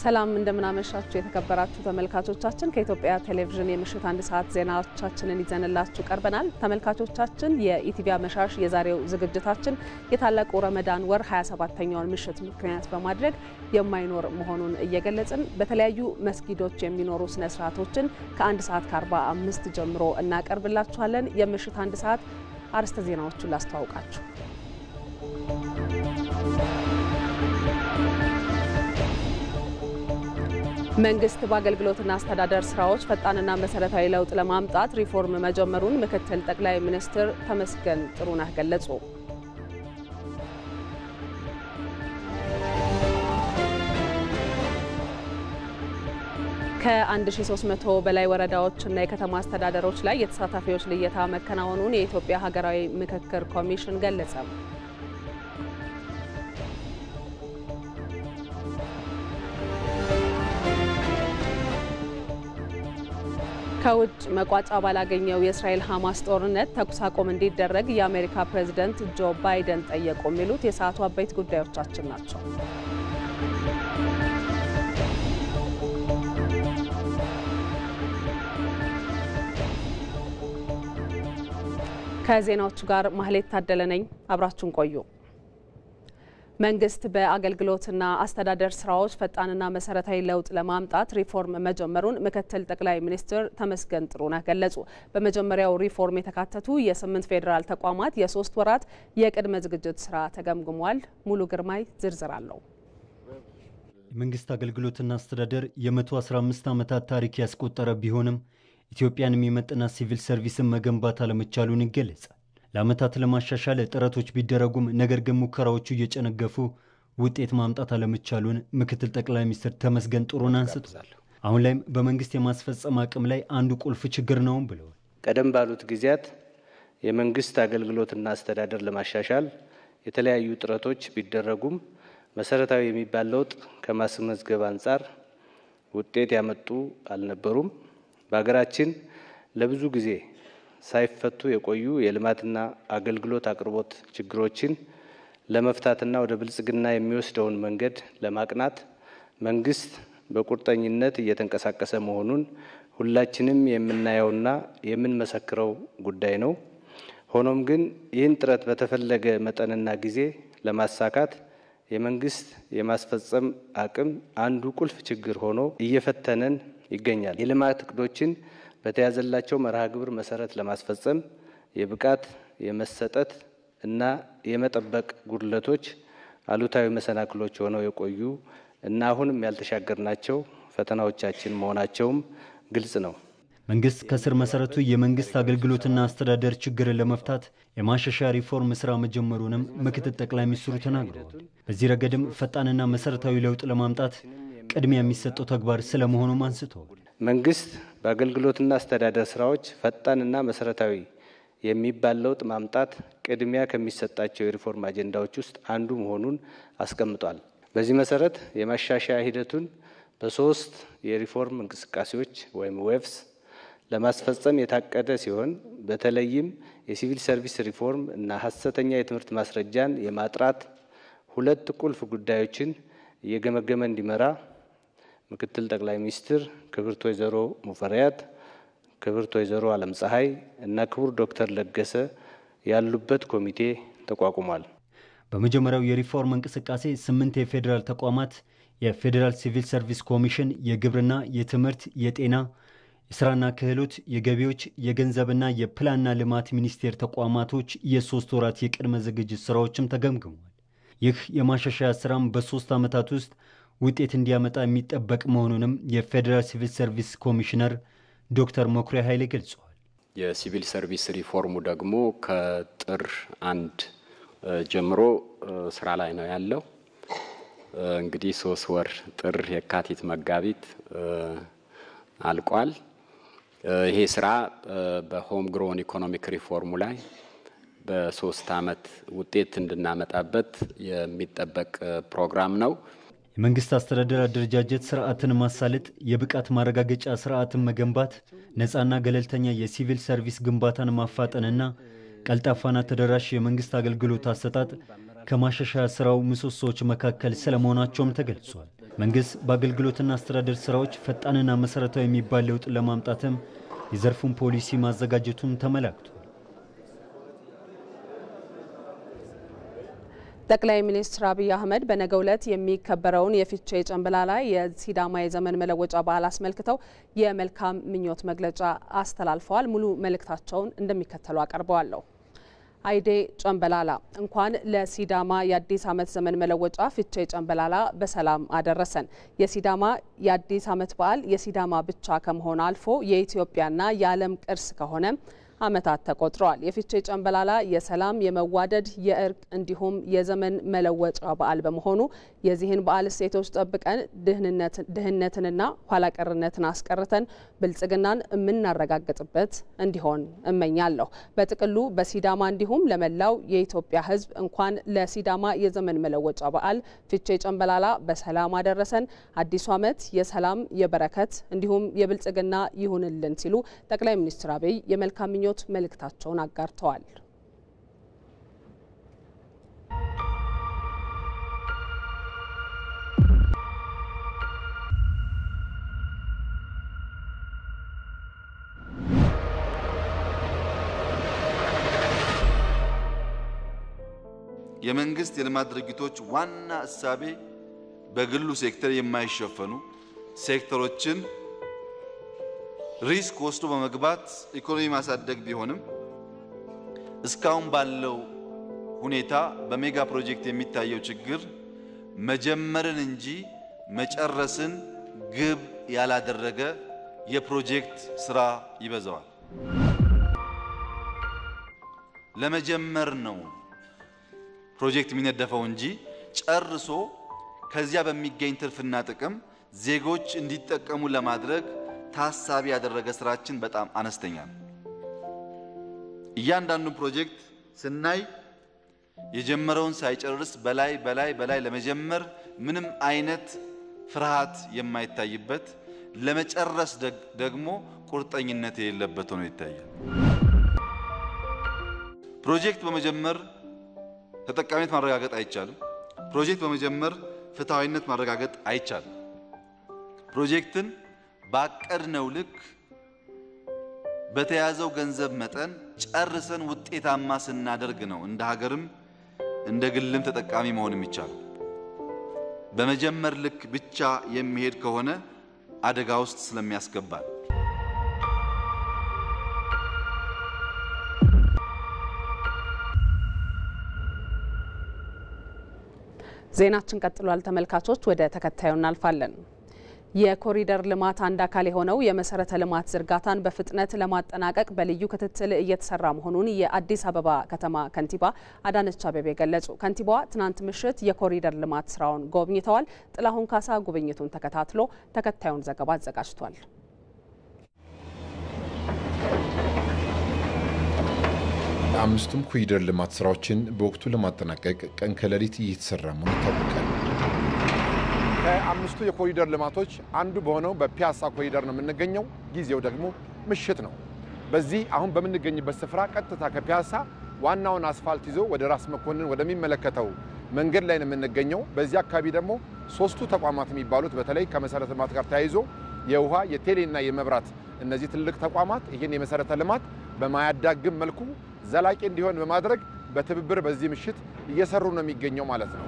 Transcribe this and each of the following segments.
ሰላም እንደምናመሻችሁ የተከበራችሁ ተመልካቾቻችን፣ ከኢትዮጵያ ቴሌቪዥን የምሽት አንድ ሰዓት ዜናዎቻችንን ይዘንላችሁ ቀርበናል። ተመልካቾቻችን የኢቲቪ አመሻሽ የዛሬው ዝግጅታችን የታላቁ ረመዳን ወር 27ተኛውን ምሽት ምክንያት በማድረግ የማይኖር መሆኑን እየገለጽን በተለያዩ መስጊዶች የሚኖሩ ስነ ስርዓቶችን ከአንድ ሰዓት ከ45 ጀምሮ እናቀርብላችኋለን። የምሽት አንድ ሰዓት አርዕስተ ዜናዎቹን ላስተዋውቃችሁ። መንግስት በአገልግሎትና አስተዳደር ስራዎች ፈጣንና መሰረታዊ ለውጥ ለማምጣት ሪፎርም መጀመሩን ምክትል ጠቅላይ ሚኒስትር ተመስገን ጥሩነህ ገለጹ። ከ1300 በላይ ወረዳዎችና የከተማ አስተዳደሮች ላይ የተሳታፊዎች ልየታ መከናወኑን የኢትዮጵያ ሀገራዊ ምክክር ኮሚሽን ገለጸ። ከውጭ መቋጫ ባላገኘው የእስራኤል ሐማስ ጦርነት ተኩስ አቁም እንዲደረግ የአሜሪካ ፕሬዝደንት ጆ ባይደን ጠየቁ። የሚሉት የሰዓቱ አበይት ጉዳዮቻችን ናቸው። ከዜናዎቹ ጋር ማህሌት ታደለ ነኝ። አብራችሁን ቆዩ። መንግስት በአገልግሎትና አስተዳደር ስራዎች ፈጣንና መሰረታዊ ለውጥ ለማምጣት ሪፎርም መጀመሩን ምክትል ጠቅላይ ሚኒስትር ተመስገን ጥሩነህ ገለጹ። በመጀመሪያው ሪፎርም የተካተቱ የስምንት ፌዴራል ተቋማት የሶስት ወራት የቅድመ ዝግጅት ስራ ተገምግሟል። ሙሉ ግርማይ ዝርዝር አለው። የመንግስት አገልግሎትና አስተዳደር የ115 ዓመታት ታሪክ ያስቆጠረ ቢሆንም ኢትዮጵያን የሚመጥናት ሲቪል ሰርቪስን መገንባት አለመቻሉን ይገለጻል። ለዓመታት ለማሻሻል ጥረቶች ቢደረጉም ነገር ግን ሙከራዎቹ እየጨነገፉ ውጤት ማምጣት አለመቻሉን ምክትል ጠቅላይ ሚኒስትር ተመስገን ጥሩነህ አንስተዋል። አሁን ላይም በመንግስት የማስፈጸም አቅም ላይ አንዱ ቁልፍ ችግር ነውም ብለዋል። ቀደም ባሉት ጊዜያት የመንግስት አገልግሎትና አስተዳደር ለማሻሻል የተለያዩ ጥረቶች ቢደረጉም መሰረታዊ የሚባል ለውጥ ከማስመዝገብ አንጻር ውጤት ያመጡ አልነበሩም። በሀገራችን ለብዙ ጊዜ ሳይፈቱ የቆዩ የልማትና አገልግሎት አቅርቦት ችግሮችን ለመፍታትና ወደ ብልጽግና የሚወስደውን መንገድ ለማቅናት መንግስት በቁርጠኝነት እየተንቀሳቀሰ መሆኑን ሁላችንም የምናየውና የምንመሰክረው ጉዳይ ነው። ሆኖም ግን ይህን ጥረት በተፈለገ መጠንና ጊዜ ለማሳካት የመንግስት የማስፈጸም አቅም አንዱ ቁልፍ ችግር ሆኖ እየፈተነን ይገኛል። የልማት እቅዶችን በተያዘላቸው መርሃ ግብር መሰረት ለማስፈጸም የብቃት የመሰጠት እና የመጠበቅ ጉድለቶች አሉታዊ መሰናክሎች ሆነው የቆዩ እና አሁንም ያልተሻገርናቸው ፈተናዎቻችን መሆናቸውም ግልጽ ነው። መንግስት ከስር መሰረቱ የመንግስት አገልግሎትና አስተዳደር ችግርን ለመፍታት የማሻሻያ ሪፎርም ስራ መጀመሩንም ምክትል ጠቅላይ ሚኒስትሩ ተናግረዋል። በዚህ ረገድም ፈጣንና መሰረታዊ ለውጥ ለማምጣት ቅድሚያ የሚሰጠው ተግባር ስለመሆኑም አንስተዋል። መንግስት በአገልግሎትና አስተዳደር ስራዎች ፈጣንና መሰረታዊ የሚባል ለውጥ ማምጣት ቅድሚያ ከሚሰጣቸው የሪፎርም አጀንዳዎች ውስጥ አንዱ መሆኑን አስቀምጧል። በዚህ መሰረት የማሻሻያ ሂደቱን በሶስት የሪፎርም እንቅስቃሴዎች ወይም ዌቭስ ለማስፈጸም የታቀደ ሲሆን በተለይም የሲቪል ሰርቪስ ሪፎርም እና ሀሰተኛ የትምህርት ማስረጃን የማጥራት ሁለት ቁልፍ ጉዳዮችን እየገመገመ እንዲመራ ምክትል ጠቅላይ ሚኒስትር ክብርት ወይዘሮ ሙፈሪያት፣ ክብርት ወይዘሮ አለም ፀሐይ እና ክቡር ዶክተር ለገሰ ያሉበት ኮሚቴ ተቋቁሟል። በመጀመሪያው የሪፎርም እንቅስቃሴ ስምንት የፌዴራል ተቋማት የፌዴራል ሲቪል ሰርቪስ ኮሚሽን፣ የግብርና፣ የትምህርት፣ የጤና፣ የስራና ክህሎት፣ የገቢዎች፣ የገንዘብና የፕላንና ልማት ሚኒስቴር ተቋማቶች የሶስት ወራት የቅድመ ዝግጅት ስራዎችም ተገምግሟል። ይህ የማሻሻያ ስራም በሶስት ዓመታት ውስጥ ውጤት እንዲያመጣ የሚጠበቅ መሆኑንም የፌዴራል ሲቪል ሰርቪስ ኮሚሽነር ዶክተር መኩሪያ ኃይሌ ገልጸዋል። የሲቪል ሰርቪስ ሪፎርሙ ደግሞ ከጥር አንድ ጀምሮ ስራ ላይ ነው ያለው። እንግዲህ ሶስት ወር ጥር፣ የካቲት፣ መጋቢት አልቋል። ይሄ ስራ በሆም ግሮን ኢኮኖሚክ ሪፎርሙ ላይ በሶስት አመት ውጤት እንድናመጣበት የሚጠበቅ ፕሮግራም ነው። የመንግስት አስተዳደር አደረጃጀት ስርዓትን ማሳለጥ፣ የብቃት ማረጋገጫ ስርዓትን መገንባት፣ ነፃና ገለልተኛ የሲቪል ሰርቪስ ግንባታን ማፋጠንና ቀልጣፋና ተደራሽ የመንግስት አገልግሎት አሰጣጥ ከማሻሻያ ስራው ምሰሶዎች መካከል ስለመሆናቸውም ተገልጿል። መንግስት በአገልግሎትና አስተዳደር ስራዎች ፈጣንና መሰረታዊ የሚባል ለውጥ ለማምጣትም የዘርፉን ፖሊሲ ማዘጋጀቱን ተመላክቷል። ጠቅላይ ሚኒስትር አብይ አህመድ በነገው ዕለት የሚከበረውን የፊቼ ጨንበላላ የሲዳማ የዘመን መለወጫ በዓል አስመልክተው የመልካም ምኞት መግለጫ አስተላልፈዋል። ሙሉ መልእክታቸውን እንደሚከተሉ አቀርበዋለሁ። አይዴ ጨንበላላ እንኳን ለሲዳማ የአዲስ ዓመት ዘመን መለወጫ ፊቼ ጨንበላላ በሰላም አደረሰን። የሲዳማ የአዲስ ዓመት በዓል የሲዳማ ብቻ ከመሆን አልፎ የኢትዮጵያና የዓለም ቅርስ ከሆነ ዓመታት ተቆጥረዋል። የፊቼ ጨንበላላ የሰላም፣ የመዋደድ፣ የእርቅ እንዲሁም የዘመን መለወጫ በዓል በመሆኑ የዚህን በዓል እሴቶች ጠብቀን ድህነትንና ኋላቀርነትን አስቀርተን ብልጽግናን የምናረጋግጥበት እንዲሆን እመኛለሁ። በጥቅሉ በሲዳማ እንዲሁም ለመላው የኢትዮጵያ ሕዝብ እንኳን ለሲዳማ የዘመን መለወጫ በዓል ፊቼ ጨንበላላ በሰላም አደረሰን። አዲሱ ዓመት የሰላም የበረከት እንዲሁም የብልጽግና ይሁንልን ሲሉ ጠቅላይ ሚኒስትር አብይ የመልካም ምኞት መልእክታቸውን አጋርተዋል። የመንግስት የልማት ድርጊቶች ዋና እሳቤ በግሉ ሴክተር የማይሸፈኑ ሴክተሮችን ሪስክ ወስዶ በመግባት ኢኮኖሚ ማሳደግ ቢሆንም እስካሁን ባለው ሁኔታ በሜጋ ፕሮጀክት የሚታየው ችግር መጀመርን እንጂ መጨረስን ግብ ያላደረገ የፕሮጀክት ስራ ይበዛዋል። ለመጀመር ነው ፕሮጀክት የሚነደፈው እንጂ ጨርሶ ከዚያ በሚገኝ ትርፍና ጥቅም ዜጎች እንዲጠቀሙ ለማድረግ ታሳቢ ያደረገ ስራችን በጣም አነስተኛ ነው። እያንዳንዱን ፕሮጀክት ስናይ የጀመረውን ሳይጨርስ በላይ በላይ በላይ ለመጀመር ምንም አይነት ፍርሃት የማይታይበት ለመጨረስ ደግሞ ቁርጠኝነት የሌለበት ሆኖ ይታያል። ፕሮጀክት በመጀመር ተጠቃሚነት ማረጋገጥ አይቻልም። ፕሮጀክት በመጀመር ፍትሐዊነት ማረጋገጥ አይቻልም። ፕሮጀክትን ባቀድነው ልክ በተያዘው ገንዘብ መጠን ጨርሰን ውጤታማ ስናደርግ ነው እንደ ሀገርም እንደ ግልም ተጠቃሚ መሆን የሚቻለው። በመጀመር ልክ ብቻ የሚሄድ ከሆነ አደጋ ውስጥ ስለሚያስገባል። ዜናችን ቀጥሏል። ተመልካቾች ወደ ተከታዩ እናልፋለን። የኮሪደር ልማት አንድ አካል የሆነው የመሰረተ ልማት ዝርጋታን በፍጥነት ለማጠናቀቅ በልዩ ክትትል እየተሰራ መሆኑን የአዲስ አበባ ከተማ ከንቲባ አዳነች አቤቤ ገለጹ። ከንቲባዋ ትናንት ምሽት የኮሪደር ልማት ስራውን ጎብኝተዋል። ጥላሁን ካሳ ጉብኝቱን ተከታትሎ ተከታዩን ዘገባ አዘጋጅቷል። አምስቱም ኮሪደር ልማት ስራዎችን በወቅቱ ለማጠናቀቅ ቀን ከሌሊት እየተሰራ መሆኑ ይታወቃል። ከአምስቱ የኮሪደር ልማቶች አንዱ በሆነው በፒያሳ ኮሪደር ነው የምንገኘው። ጊዜው ደግሞ ምሽት ነው። በዚህ አሁን በምንገኝበት ስፍራ ቀጥታ ከፒያሳ ዋናውን አስፋልት ይዞ ወደ ራስ መኮንን ወደሚመለከተው መንገድ ላይ ነው የምንገኘው። በዚህ አካባቢ ደግሞ ሶስቱ ተቋማት የሚባሉት በተለይ ከመሰረተ ልማት ጋር ተያይዞ የውሃ የቴሌና የመብራት እነዚህ ትልቅ ተቋማት ይህን የመሰረተ ልማት በማያዳግም መልኩ ዘላቂ እንዲሆን በማድረግ በትብብር በዚህ ምሽት እየሰሩ ነው የሚገኘው ማለት ነው።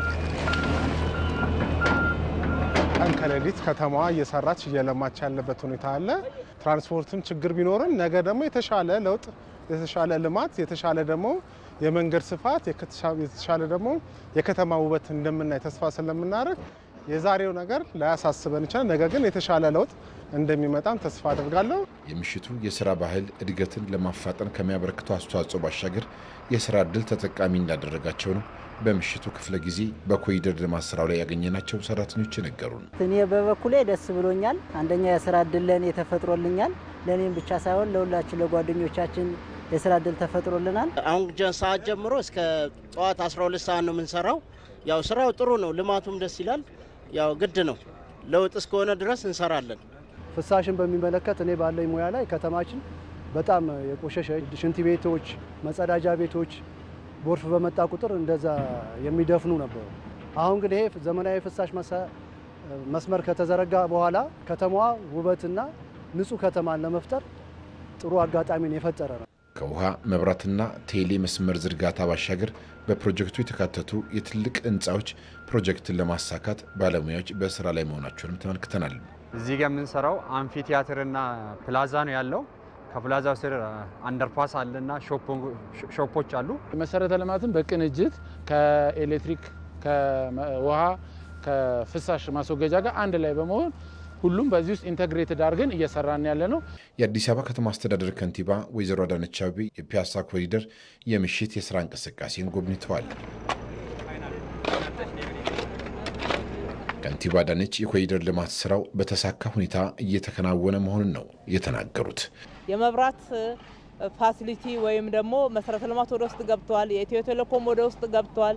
ቀን ከሌሊት ከተማዋ እየሰራች እየለማች ያለበት ሁኔታ አለ። ትራንስፖርትም ችግር ቢኖርም ነገ ደግሞ የተሻለ ለውጥ፣ የተሻለ ልማት፣ የተሻለ ደግሞ የመንገድ ስፋት፣ የተሻለ ደግሞ የከተማ ውበት እንደምናይ ተስፋ ስለምናደርግ የዛሬው ነገር ላያሳስበን ይችላል። ነገ ግን የተሻለ ለውጥ እንደሚመጣም ተስፋ አድርጋለሁ። የምሽቱ የስራ ባህል እድገትን ለማፋጠን ከሚያበረክተው አስተዋጽኦ ባሻገር የስራ እድል ተጠቃሚ እንዳደረጋቸው ነው በምሽቱ ክፍለ ጊዜ በኮሪደር ልማት ስራው ላይ ያገኘናቸው ሰራተኞች ነገሩን። እኔ በበኩሌ ደስ ብሎኛል። አንደኛ የስራ እድል ለእኔ ተፈጥሮልኛል። ለእኔም ብቻ ሳይሆን ለሁላችን ለጓደኞቻችን የስራ እድል ተፈጥሮልናል። አሁን ሰዓት ጀምሮ እስከ ጠዋት 12 ሰዓት ነው የምንሰራው። ያው ስራው ጥሩ ነው፣ ልማቱም ደስ ይላል። ያው ግድ ነው፣ ለውጥ እስከሆነ ድረስ እንሰራለን። ፍሳሽን በሚመለከት እኔ ባለኝ ሙያ ላይ ከተማችን በጣም የቆሸሸ ሽንት ቤቶች፣ መጸዳጃ ቤቶች ጎርፍ በመጣ ቁጥር እንደዛ የሚደፍኑ ነበሩ። አሁን ግን ይሄ ዘመናዊ ፍሳሽ መስመር ከተዘረጋ በኋላ ከተማዋ ውበትና ንጹህ ከተማን ለመፍጠር ጥሩ አጋጣሚን የፈጠረ ነው። ከውሃ መብራትና ቴሌ መስመር ዝርጋታ ባሻገር በፕሮጀክቱ የተካተቱ የትልቅ ህንፃዎች ፕሮጀክትን ለማሳካት ባለሙያዎች በስራ ላይ መሆናቸውንም ተመልክተናል። እዚህ ጋር የምንሰራው አምፊ ቲያትርና ፕላዛ ነው ያለው። ከፕላዛው ስር አንደርፓስ አለና ሾፖች አሉ። መሰረተ ልማትን በቅንጅት ከኤሌክትሪክ፣ ከውሃ፣ ከፍሳሽ ማስወገጃ ጋር አንድ ላይ በመሆን ሁሉም በዚህ ውስጥ ኢንተግሬትድ አድርገን እየሰራን ያለ ነው። የአዲስ አበባ ከተማ አስተዳደር ከንቲባ ወይዘሮ አዳነች አቤቤ የፒያሳ ኮሪደር የምሽት የስራ እንቅስቃሴን ጎብኝተዋል። ከንቲባ አዳነች የኮሪደር ልማት ስራው በተሳካ ሁኔታ እየተከናወነ መሆኑን ነው የተናገሩት። የመብራት ፋሲሊቲ ወይም ደግሞ መሰረተ ልማት ወደ ውስጥ ገብተዋል። የኢትዮ ቴሌኮም ወደ ውስጥ ገብተዋል።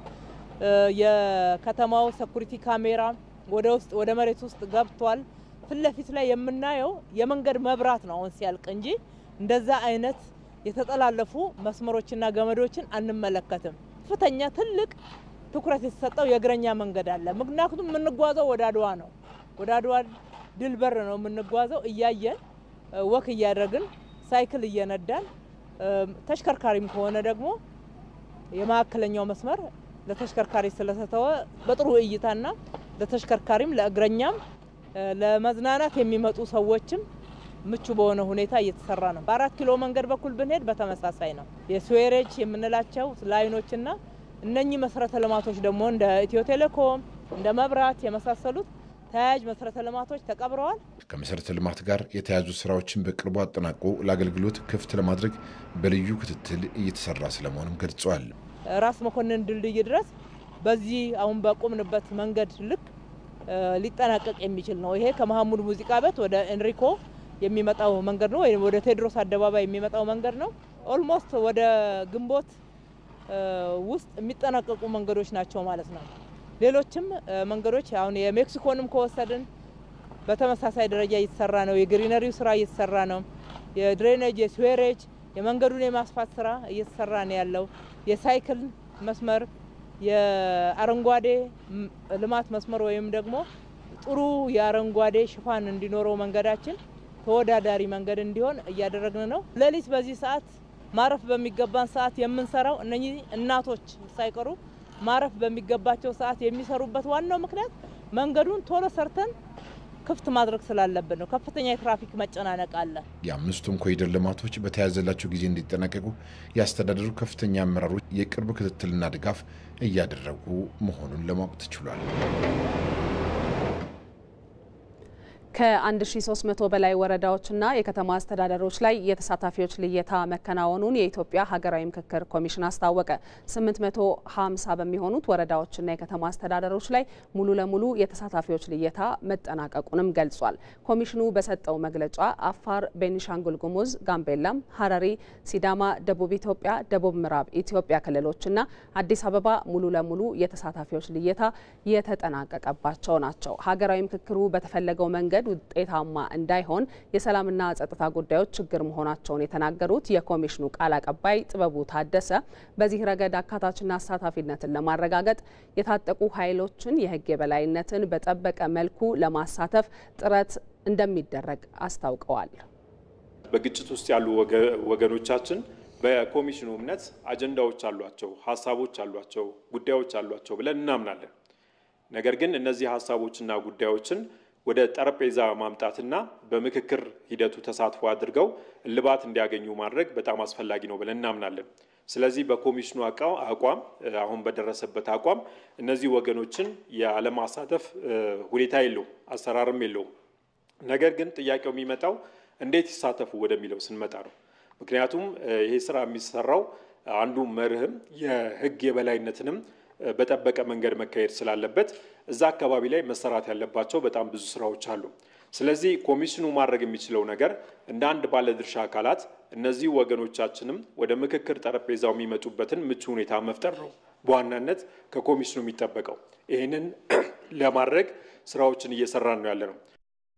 የከተማው ሰኩሪቲ ካሜራ ወደ ውስጥ ወደ መሬት ውስጥ ገብቷል። ፊት ለፊት ላይ የምናየው የመንገድ መብራት ነው አሁን ሲያልቅ እንጂ እንደዛ አይነት የተጠላለፉ መስመሮችና ገመዶችን አንመለከትም። ከፍተኛ ትልቅ ትኩረት የተሰጠው የእግረኛ መንገድ አለ። ምክንያቱም የምንጓዘው ወደ አድዋ ነው። ወደ አድዋ ድል በር ነው የምንጓዘው። እያየን ወክ እያደረግን ሳይክል እየነዳን ተሽከርካሪም ከሆነ ደግሞ የመካከለኛው መስመር ለተሽከርካሪ ስለተተወ በጥሩ እይታና ለተሽከርካሪም ለእግረኛም ለመዝናናት የሚመጡ ሰዎችም ምቹ በሆነ ሁኔታ እየተሰራ ነው። በአራት ኪሎ መንገድ በኩል ብንሄድ በተመሳሳይ ነው። የስዌሬጅ የምንላቸው ላይኖችና እነኚህ መሰረተ ልማቶች ደግሞ እንደ ኢትዮ ቴሌኮም እንደ መብራት የመሳሰሉት ተያያዥ መሰረተ ልማቶች ተቀብረዋል። ከመሰረተ ልማት ጋር የተያዙ ስራዎችን በቅርቡ አጠናቆ ለአገልግሎት ክፍት ለማድረግ በልዩ ክትትል እየተሰራ ስለመሆኑም ገልጸዋል። ራስ መኮንን ድልድይ ድረስ በዚህ አሁን በቆምንበት መንገድ ልክ ሊጠናቀቅ የሚችል ነው። ይሄ ከመሀሙድ ሙዚቃ ቤት ወደ ኤንሪኮ የሚመጣው መንገድ ነው፣ ወይም ወደ ቴዎድሮስ አደባባይ የሚመጣው መንገድ ነው። ኦልሞስት ወደ ግንቦት ውስጥ የሚጠናቀቁ መንገዶች ናቸው ማለት ነው። ሌሎችም መንገዶች አሁን የሜክሲኮንም ከወሰድን በተመሳሳይ ደረጃ እየተሰራ ነው። የግሪነሪው ስራ እየተሰራ ነው። የድሬኔጅ፣ የስዌሬጅ፣ የመንገዱን የማስፋት ስራ እየተሰራ ነው ያለው። የሳይክል መስመር የአረንጓዴ ልማት መስመር ወይም ደግሞ ጥሩ የአረንጓዴ ሽፋን እንዲኖረው መንገዳችን ተወዳዳሪ መንገድ እንዲሆን እያደረግን ነው። ሌሊት በዚህ ሰዓት ማረፍ በሚገባን ሰዓት የምንሰራው እነኚህ እናቶች ሳይቀሩ ማረፍ በሚገባቸው ሰዓት የሚሰሩበት ዋናው ምክንያት መንገዱን ቶሎ ሰርተን ክፍት ማድረግ ስላለብን ነው። ከፍተኛ የትራፊክ መጨናነቅ አለ። የአምስቱም ኮሪደር ልማቶች በተያዘላቸው ጊዜ እንዲጠናቀቁ የአስተዳደሩ ከፍተኛ አመራሮች የቅርብ ክትትልና ድጋፍ እያደረጉ መሆኑን ለማወቅ ተችሏል። ከ1300 በላይ ወረዳዎችና የከተማ አስተዳደሮች ላይ የተሳታፊዎች ልየታ መከናወኑን የኢትዮጵያ ሀገራዊ ምክክር ኮሚሽን አስታወቀ። 850 በሚሆኑት ወረዳዎችና የከተማ አስተዳደሮች ላይ ሙሉ ለሙሉ የተሳታፊዎች ልየታ መጠናቀቁንም ገልጿል። ኮሚሽኑ በሰጠው መግለጫ አፋር፣ ቤኒሻንጉል ጉሙዝ፣ ጋምቤላም፣ ሀረሪ፣ ሲዳማ፣ ደቡብ ኢትዮጵያ፣ ደቡብ ምዕራብ ኢትዮጵያ ክልሎችና አዲስ አበባ ሙሉ ለሙሉ የተሳታፊዎች ልየታ የተጠናቀቀባቸው ናቸው። ሀገራዊ ምክክሩ በተፈለገው መንገድ ውጤታማ እንዳይሆን የሰላምና ጸጥታ ጉዳዮች ችግር መሆናቸውን የተናገሩት የኮሚሽኑ ቃል አቀባይ ጥበቡ ታደሰ በዚህ ረገድ አካታችና አሳታፊነትን ለማረጋገጥ የታጠቁ ኃይሎችን የሕግ የበላይነትን በጠበቀ መልኩ ለማሳተፍ ጥረት እንደሚደረግ አስታውቀዋል። በግጭት ውስጥ ያሉ ወገኖቻችን በኮሚሽኑ እምነት አጀንዳዎች አሏቸው፣ ሀሳቦች አሏቸው፣ ጉዳዮች አሏቸው ብለን እናምናለን። ነገር ግን እነዚህ ሀሳቦችና ጉዳዮችን ወደ ጠረጴዛ ማምጣትና በምክክር ሂደቱ ተሳትፎ አድርገው እልባት እንዲያገኙ ማድረግ በጣም አስፈላጊ ነው ብለን እናምናለን። ስለዚህ በኮሚሽኑ አቋም አሁን በደረሰበት አቋም እነዚህ ወገኖችን ያለማሳተፍ ሁኔታ የለውም፣ አሰራርም የለውም። ነገር ግን ጥያቄው የሚመጣው እንዴት ይሳተፉ ወደሚለው ስንመጣ ነው። ምክንያቱም ይሄ ስራ የሚሰራው አንዱ መርህም የህግ የበላይነትንም በጠበቀ መንገድ መካሄድ ስላለበት እዛ አካባቢ ላይ መሰራት ያለባቸው በጣም ብዙ ስራዎች አሉ። ስለዚህ ኮሚሽኑ ማድረግ የሚችለው ነገር እንደ አንድ ባለድርሻ አካላት እነዚህ ወገኖቻችንም ወደ ምክክር ጠረጴዛው የሚመጡበትን ምቹ ሁኔታ መፍጠር ነው በዋናነት ከኮሚሽኑ የሚጠበቀው። ይህንን ለማድረግ ስራዎችን እየሰራን ነው ያለ ነው።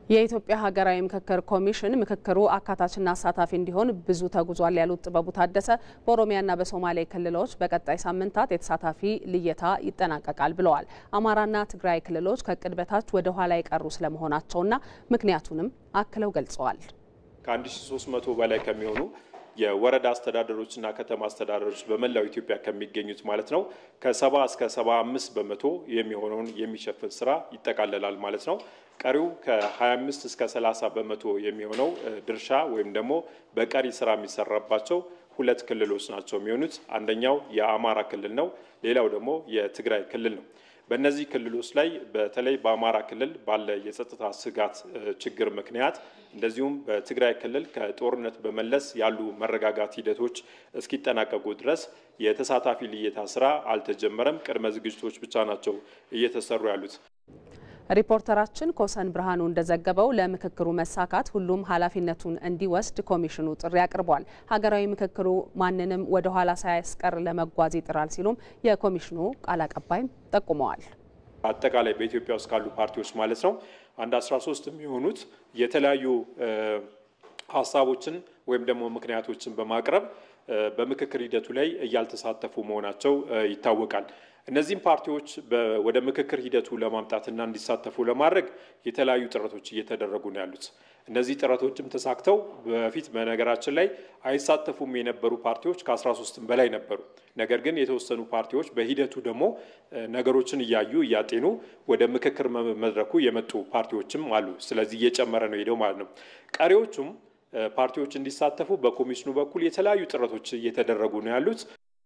የኢትዮጵያ ሀገራዊ ምክክር ኮሚሽን ምክክሩ አካታችና አሳታፊ እንዲሆን ብዙ ተጉዟል ያሉት ጥበቡ ታደሰ በኦሮሚያና በሶማሌ ክልሎች በቀጣይ ሳምንታት የተሳታፊ ልየታ ይጠናቀቃል ብለዋል። አማራና ትግራይ ክልሎች ከእቅድ በታች ወደ ኋላ የቀሩ ስለመሆናቸውና ምክንያቱንም አክለው ገልጸዋል። ከ1300 በላይ ከሚሆኑ የወረዳ አስተዳደሮችና ከተማ አስተዳደሮች በመላው ኢትዮጵያ ከሚገኙት ማለት ነው ከሰባ እስከ ሰባ አምስት በመቶ የሚሆነውን የሚሸፍን ስራ ይጠቃለላል ማለት ነው። ቀሪው ከ25 እስከ 30 በመቶ የሚሆነው ድርሻ ወይም ደግሞ በቀሪ ስራ የሚሰራባቸው ሁለት ክልሎች ናቸው የሚሆኑት። አንደኛው የአማራ ክልል ነው። ሌላው ደግሞ የትግራይ ክልል ነው። በእነዚህ ክልሎች ላይ በተለይ በአማራ ክልል ባለ የጸጥታ ስጋት ችግር ምክንያት እንደዚሁም በትግራይ ክልል ከጦርነት በመለስ ያሉ መረጋጋት ሂደቶች እስኪጠናቀቁ ድረስ የተሳታፊ ልየታ ስራ አልተጀመረም። ቅድመ ዝግጅቶች ብቻ ናቸው እየተሰሩ ያሉት። ሪፖርተራችን ኮሰን ብርሃኑ እንደዘገበው ለምክክሩ መሳካት ሁሉም ኃላፊነቱን እንዲወስድ ኮሚሽኑ ጥሪ አቅርቧል። ሀገራዊ ምክክሩ ማንንም ወደ ኋላ ሳያስቀር ለመጓዝ ይጥራል ሲሉም የኮሚሽኑ ቃል አቀባይም ጠቁመዋል። አጠቃላይ በኢትዮጵያ ውስጥ ካሉ ፓርቲዎች ማለት ነው አንድ 13 የሚሆኑት የተለያዩ ሀሳቦችን ወይም ደግሞ ምክንያቶችን በማቅረብ በምክክር ሂደቱ ላይ እያልተሳተፉ መሆናቸው ይታወቃል። እነዚህም ፓርቲዎች ወደ ምክክር ሂደቱ ለማምጣትና እንዲሳተፉ ለማድረግ የተለያዩ ጥረቶች እየተደረጉ ነው ያሉት። እነዚህ ጥረቶችም ተሳክተው በፊት በነገራችን ላይ አይሳተፉም የነበሩ ፓርቲዎች ከ13 በላይ ነበሩ። ነገር ግን የተወሰኑ ፓርቲዎች በሂደቱ ደግሞ ነገሮችን እያዩ እያጤኑ ወደ ምክክር መድረኩ የመጡ ፓርቲዎችም አሉ። ስለዚህ እየጨመረ ነው ሄደው ማለት ነው። ቀሪዎቹም ፓርቲዎች እንዲሳተፉ በኮሚሽኑ በኩል የተለያዩ ጥረቶች እየተደረጉ ነው ያሉት።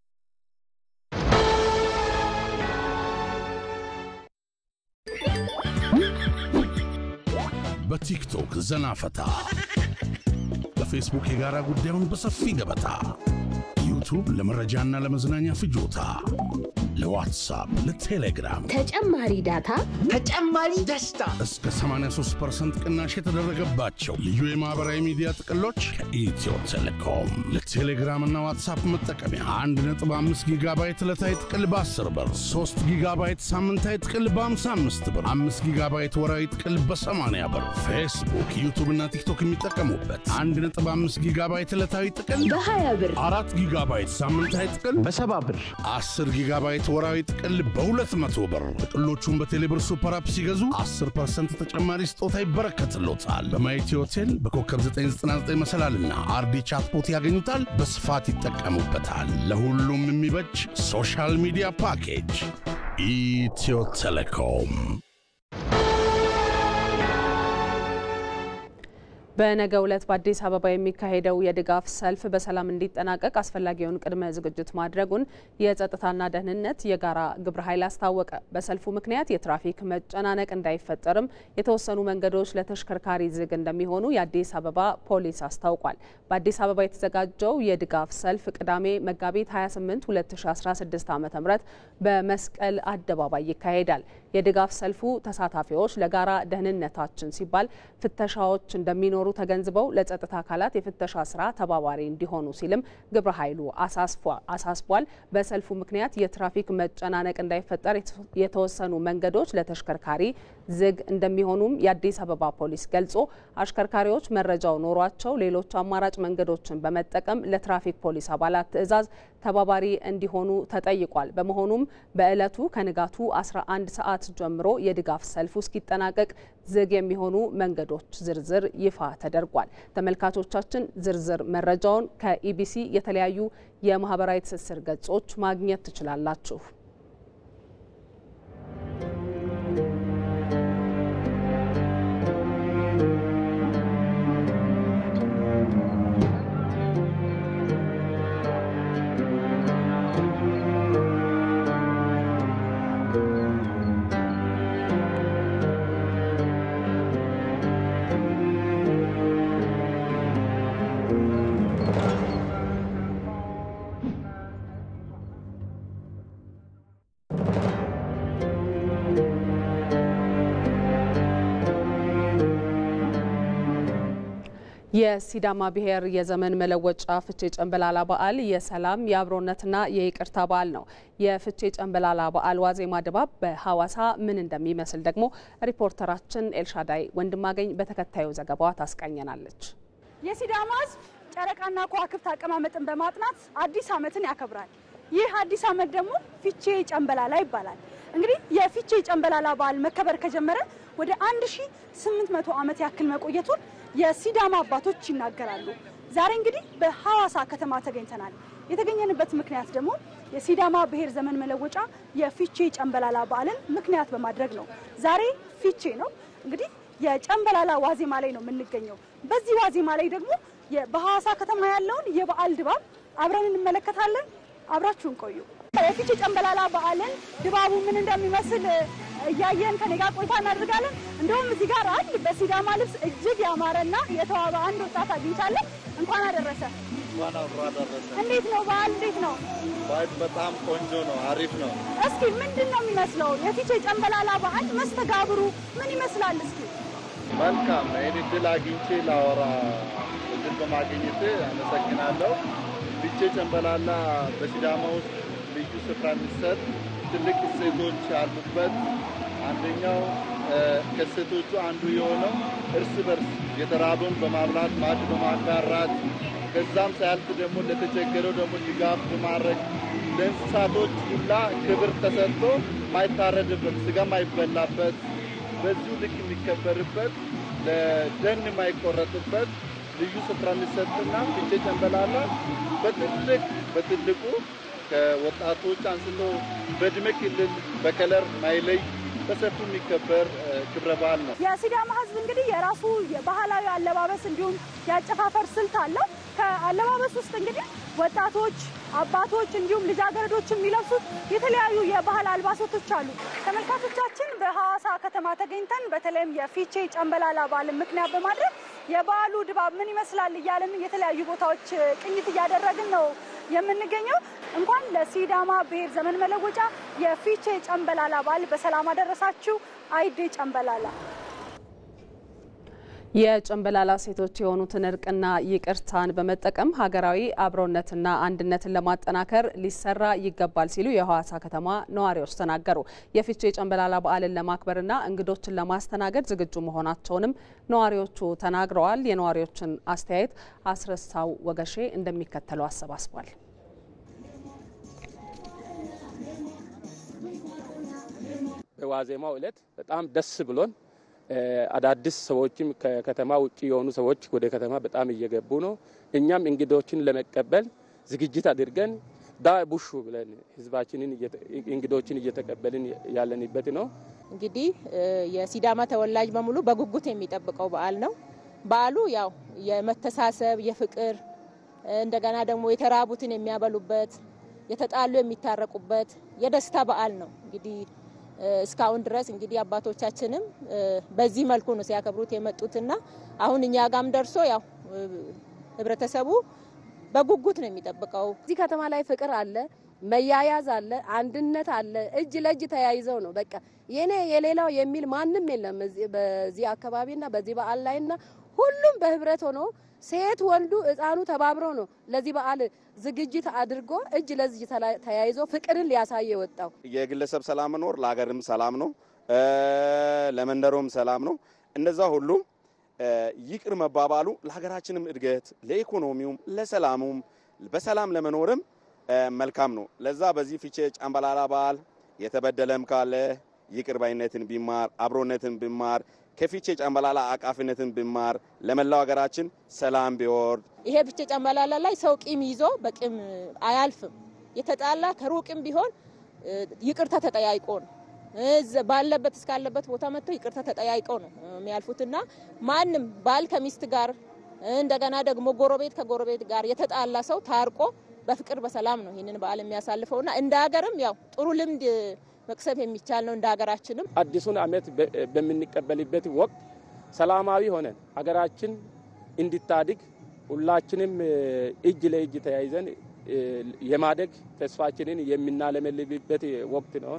በቲክቶክ ዘና ፈታ፣ በፌስቡክ የጋራ ጉዳዩን በሰፊ ገበታ፣ ዩቱብ ለመረጃና ለመዝናኛ ፍጆታ፣ ለዋትሳፕ፣ ለቴሌግራም ተጨማሪ ዳታ፣ ተጨማሪ ደስታ እስከ 83% ቅናሽ የተደረገባቸው ልዩ የማህበራዊ ሚዲያ ጥቅሎች ከኢትዮ ቴሌኮም ለቴሌግራም እና ዋትሳፕ መጠቀሚያ 1.5 ጊጋባይት ዕለታዊ ጥቅል በ10 ብር፣ 3 ጊጋባይት ሳምንታዊ ጥቅል በ55 ብር፣ 5 ጊጋባይት ወራዊ ጥቅል በ80 ብር፣ ፌስቡክ፣ ዩቱብ እና ቲክቶክ የሚጠቀሙበት 1.5 ጊጋባይት ዕለታዊ ጥቅል በ20 ብር፣ 4 ጊጋባይት ሳምንታዊ ጥቅል በ70 ብር፣ 10 ጊጋባይት ወራዊ ጥቅል በ200 ብር። ጥቅሎቹን በቴሌብር ሱፐር አፕ ሲገዙ 10% ተጨማሪ ስጦታ ይበረከትሎታል። በማየቲ ሆቴል በኮከብ 999 መሰላልና አርዲ ቻትቦት ያገኙታል። በስፋት ይጠቀሙበታል። ለሁሉም የሚበጅ ሶሻል ሚዲያ ፓኬጅ ኢትዮ ቴሌኮም። በነገው ዕለት በአዲስ አበባ የሚካሄደው የድጋፍ ሰልፍ በሰላም እንዲጠናቀቅ አስፈላጊውን ቅድመ ዝግጅት ማድረጉን የጸጥታና ደህንነት የጋራ ግብረ ኃይል አስታወቀ። በሰልፉ ምክንያት የትራፊክ መጨናነቅ እንዳይፈጠርም የተወሰኑ መንገዶች ለተሽከርካሪ ዝግ እንደሚሆኑ የአዲስ አበባ ፖሊስ አስታውቋል። በአዲስ አበባ የተዘጋጀው የድጋፍ ሰልፍ ቅዳሜ መጋቢት 28 2016 ዓ ም በመስቀል አደባባይ ይካሄዳል። የድጋፍ ሰልፉ ተሳታፊዎች ለጋራ ደህንነታችን ሲባል ፍተሻዎች እንደሚኖሩ ተገንዝበው ለጸጥታ አካላት የፍተሻ ስራ ተባባሪ እንዲሆኑ ሲልም ግብረ ኃይሉ አሳስቧል። በሰልፉ ምክንያት የትራፊክ መጨናነቅ እንዳይፈጠር የተወሰኑ መንገዶች ለተሽከርካሪ ዝግ እንደሚሆኑም የአዲስ አበባ ፖሊስ ገልጾ አሽከርካሪዎች መረጃው ኖሯቸው ሌሎች አማራጭ መንገዶችን በመጠቀም ለትራፊክ ፖሊስ አባላት ትዕዛዝ ተባባሪ እንዲሆኑ ተጠይቋል። በመሆኑም በዕለቱ ከንጋቱ 11 ሰዓት ጀምሮ የድጋፍ ሰልፉ እስኪጠናቀቅ ዝግ የሚሆኑ መንገዶች ዝርዝር ይፋ ተደርጓል። ተመልካቾቻችን ዝርዝር መረጃውን ከኢቢሲ የተለያዩ የማህበራዊ ትስስር ገጾች ማግኘት ትችላላችሁ። የሲዳማ ብሔር የዘመን መለወጫ ፍቼ ጨንበላላ በዓል የሰላም የአብሮነትና የይቅርታ በዓል ነው። የፍቼ ጨንበላላ በዓል ዋዜማ ድባብ በሐዋሳ ምን እንደሚመስል ደግሞ ሪፖርተራችን ኤልሻዳይ ወንድማገኝ በተከታዩ ዘገባዋ ታስቃኘናለች። የሲዳማ ሕዝብ ጨረቃና ከዋክብት አቀማመጥን በማጥናት አዲስ ዓመትን ያከብራል። ይህ አዲስ ዓመት ደግሞ ፊቼ ጨንበላላ ይባላል። እንግዲህ የፊቼ ጨንበላላ በዓል መከበር ከጀመረ ወደ 1800 ዓመት ያክል መቆየቱን የሲዳማ አባቶች ይናገራሉ። ዛሬ እንግዲህ በሐዋሳ ከተማ ተገኝተናል። የተገኘንበት ምክንያት ደግሞ የሲዳማ ብሔር ዘመን መለወጫ የፊቼ ጨንበላላ በዓልን ምክንያት በማድረግ ነው። ዛሬ ፊቼ ነው እንግዲህ የጨንበላላ ዋዜማ ላይ ነው የምንገኘው። በዚህ ዋዜማ ላይ ደግሞ በሐዋሳ ከተማ ያለውን የበዓል ድባብ አብረን እንመለከታለን። አብራችሁን ቆዩ። የፊቼ ጨንበላላ በዓልን ድባቡ ምን እንደሚመስል እያየን ከኔ ጋር ቆይታ እናደርጋለን። እንደውም እዚህ ጋር አንድ በሲዳማ ልብስ እጅግ ያማረና የተዋበ አንድ ወጣት አግኝቻለሁ። እንኳን አደረሰ። እንኳን አብሮ አደረሰ። እንዴት ነው በዓል? እንዴት ነው በዓል? በጣም ቆንጆ ነው፣ አሪፍ ነው። እስኪ ምንድን ነው የሚመስለው የፊቼ ጨንበላላ በዓል መስተጋብሩ ምን ይመስላል? እስኪ መልካም። ይህን እድል አግኝቼ ላወራ እድል በማግኘት አመሰግናለሁ። ፊቼ ጨንበላላ በሲዳማ ውስጥ ልዩ ስፍራ የሚሰጥ ትልቅ እሴቶች ያሉበት አንደኛው ከእሴቶቹ አንዱ የሆነው እርስ በርስ የተራበውን በማብላት ማዕድ በማጋራት ከዛም ሳያልፍ ደግሞ ለተቸገረው ደግሞ ድጋፍ በማድረግ ለእንስሳቶች ሁላ ክብር ተሰጥቶ ማይታረድበት ስጋ ማይበላበት በዚሁ ልክ የሚከበርበት ለደን የማይቆረጥበት ልዩ ስፍራ የሚሰጥና ፊቼ ጨንበላላ በትልቅ በትልቁ ከወጣቶች አንስቶ በእድሜ ክልል በከለር ማይለይ በሰፊው የሚከበር ክብረ በዓል ነው። የሲዳማ ሕዝብ እንግዲህ የራሱ ባህላዊ አለባበስ እንዲሁም የአጨፋፈር ስልት አለው። ከአለባበስ ውስጥ እንግዲህ ወጣቶች፣ አባቶች እንዲሁም ልጃገረዶች የሚለብሱት የተለያዩ የባህል አልባሳቶች አሉ። ተመልካቾቻችን በሐዋሳ ከተማ ተገኝተን በተለይም የፊቼ ጨንበላላ በዓልን ምክንያት በማድረግ የበዓሉ ድባብ ምን ይመስላል እያልን የተለያዩ ቦታዎች ቅኝት እያደረግን ነው የምንገኘው። እንኳን ለሲዳማ ብሔር ዘመን መለወጫ የፊቼ ጨንበላላ በዓል በሰላም አደረሳችሁ። አይዴ ጨንበላላ የጨንበላላ ሴቶች የሆኑትን እርቅና ይቅርታን በመጠቀም ሀገራዊ አብሮነትና አንድነትን ለማጠናከር ሊሰራ ይገባል ሲሉ የሐዋሳ ከተማ ነዋሪዎች ተናገሩ። የፊቼ ጨንበላላ በዓልን ለማክበርና እንግዶችን ለማስተናገድ ዝግጁ መሆናቸውንም ነዋሪዎቹ ተናግረዋል። የነዋሪዎችን አስተያየት አስረሳው ወገሼ እንደሚከተለው አሰባስቧል። በዋዜማው ዕለት በጣም ደስ ብሎን አዳዲስ ሰዎችም ከከተማ ውጭ የሆኑ ሰዎች ወደ ከተማ በጣም እየገቡ ነው። እኛም እንግዶችን ለመቀበል ዝግጅት አድርገን ዳ ቡሹ ብለን ህዝባችንን እንግዶችን እየተቀበልን ያለንበት ነው። እንግዲህ የሲዳማ ተወላጅ በሙሉ በጉጉት የሚጠብቀው በዓል ነው። በዓሉ ያው የመተሳሰብ የፍቅር እንደገና ደግሞ የተራቡትን የሚያበሉበት የተጣሉ የሚታረቁበት የደስታ በዓል ነው። እንግዲህ እስካሁን ድረስ እንግዲህ አባቶቻችንም በዚህ መልኩ ነው ሲያከብሩት የመጡትና አሁን እኛ ጋም ደርሶ ያው ህብረተሰቡ በጉጉት ነው የሚጠብቀው። እዚህ ከተማ ላይ ፍቅር አለ፣ መያያዝ አለ፣ አንድነት አለ። እጅ ለእጅ ተያይዘው ነው በቃ የኔ የሌላው የሚል ማንም የለም በዚህ አካባቢና በዚህ በዓል ላይና ሁሉም በህብረት ሆኖ ሴት ወንዱ ህፃኑ ተባብሮ ነው ለዚህ በዓል ዝግጅት አድርጎ እጅ ለእጅ ተያይዞ ፍቅርን ሊያሳይ የወጣው። የግለሰብ ሰላም መኖር ለሀገርም ሰላም ነው፣ ለመንደሮም ሰላም ነው። እንደዛ ሁሉ ይቅር መባባሉ ለሀገራችንም እድገት፣ ለኢኮኖሚውም፣ ለሰላሙም በሰላም ለመኖርም መልካም ነው። ለዛ በዚህ ፊቼ ጨንበላላ በዓል የተበደለም ካለ ይቅር ባይነትን ቢማር አብሮነትን ቢማር ከፊቼ ጨንበላላ አቃፊነትን ቢማር ለመላው ሀገራችን ሰላም ቢወርድ። ይሄ ፊቼ ጨንበላላ ላይ ሰው ቂም ይዞ በቂም አያልፍም። የተጣላ ከሩቅም ቢሆን ይቅርታ ተጠያይቆ ነው ባለበት እስካለበት ቦታ መጥቶ ይቅርታ ተጠያይቀው ነው የሚያልፉትና ማንም ባል ከሚስት ጋር እንደገና ደግሞ ጎረቤት ከጎረቤት ጋር የተጣላ ሰው ታርቆ በፍቅር በሰላም ነው ይህንን በዓል የሚያሳልፈውና እንደ ሀገርም ያው ጥሩ ልምድ መቅሰብ የሚቻል ነው። እንደ ሀገራችንም አዲሱን ዓመት በምንቀበልበት ወቅት ሰላማዊ ሆነን ሀገራችን እንድታድግ ሁላችንም እጅ ለእጅ ተያይዘን የማደግ ተስፋችንን የምናለመልብበት ወቅት ነው።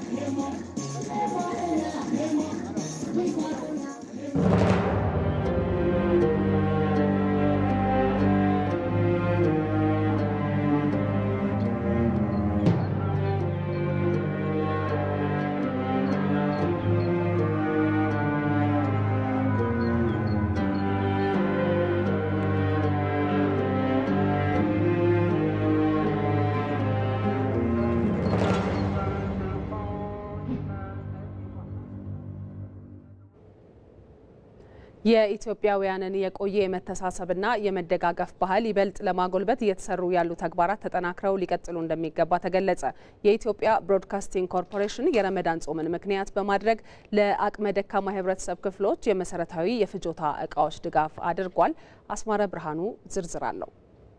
የኢትዮጵያውያንን የቆየ የመተሳሰብና የመደጋገፍ ባህል ይበልጥ ለማጎልበት እየተሰሩ ያሉ ተግባራት ተጠናክረው ሊቀጥሉ እንደሚገባ ተገለጸ። የኢትዮጵያ ብሮድካስቲንግ ኮርፖሬሽን የረመዳን ጾምን ምክንያት በማድረግ ለአቅመ ደካማ የህብረተሰብ ክፍሎች የመሰረታዊ የፍጆታ እቃዎች ድጋፍ አድርጓል። አስማረ ብርሃኑ ዝርዝር አለው።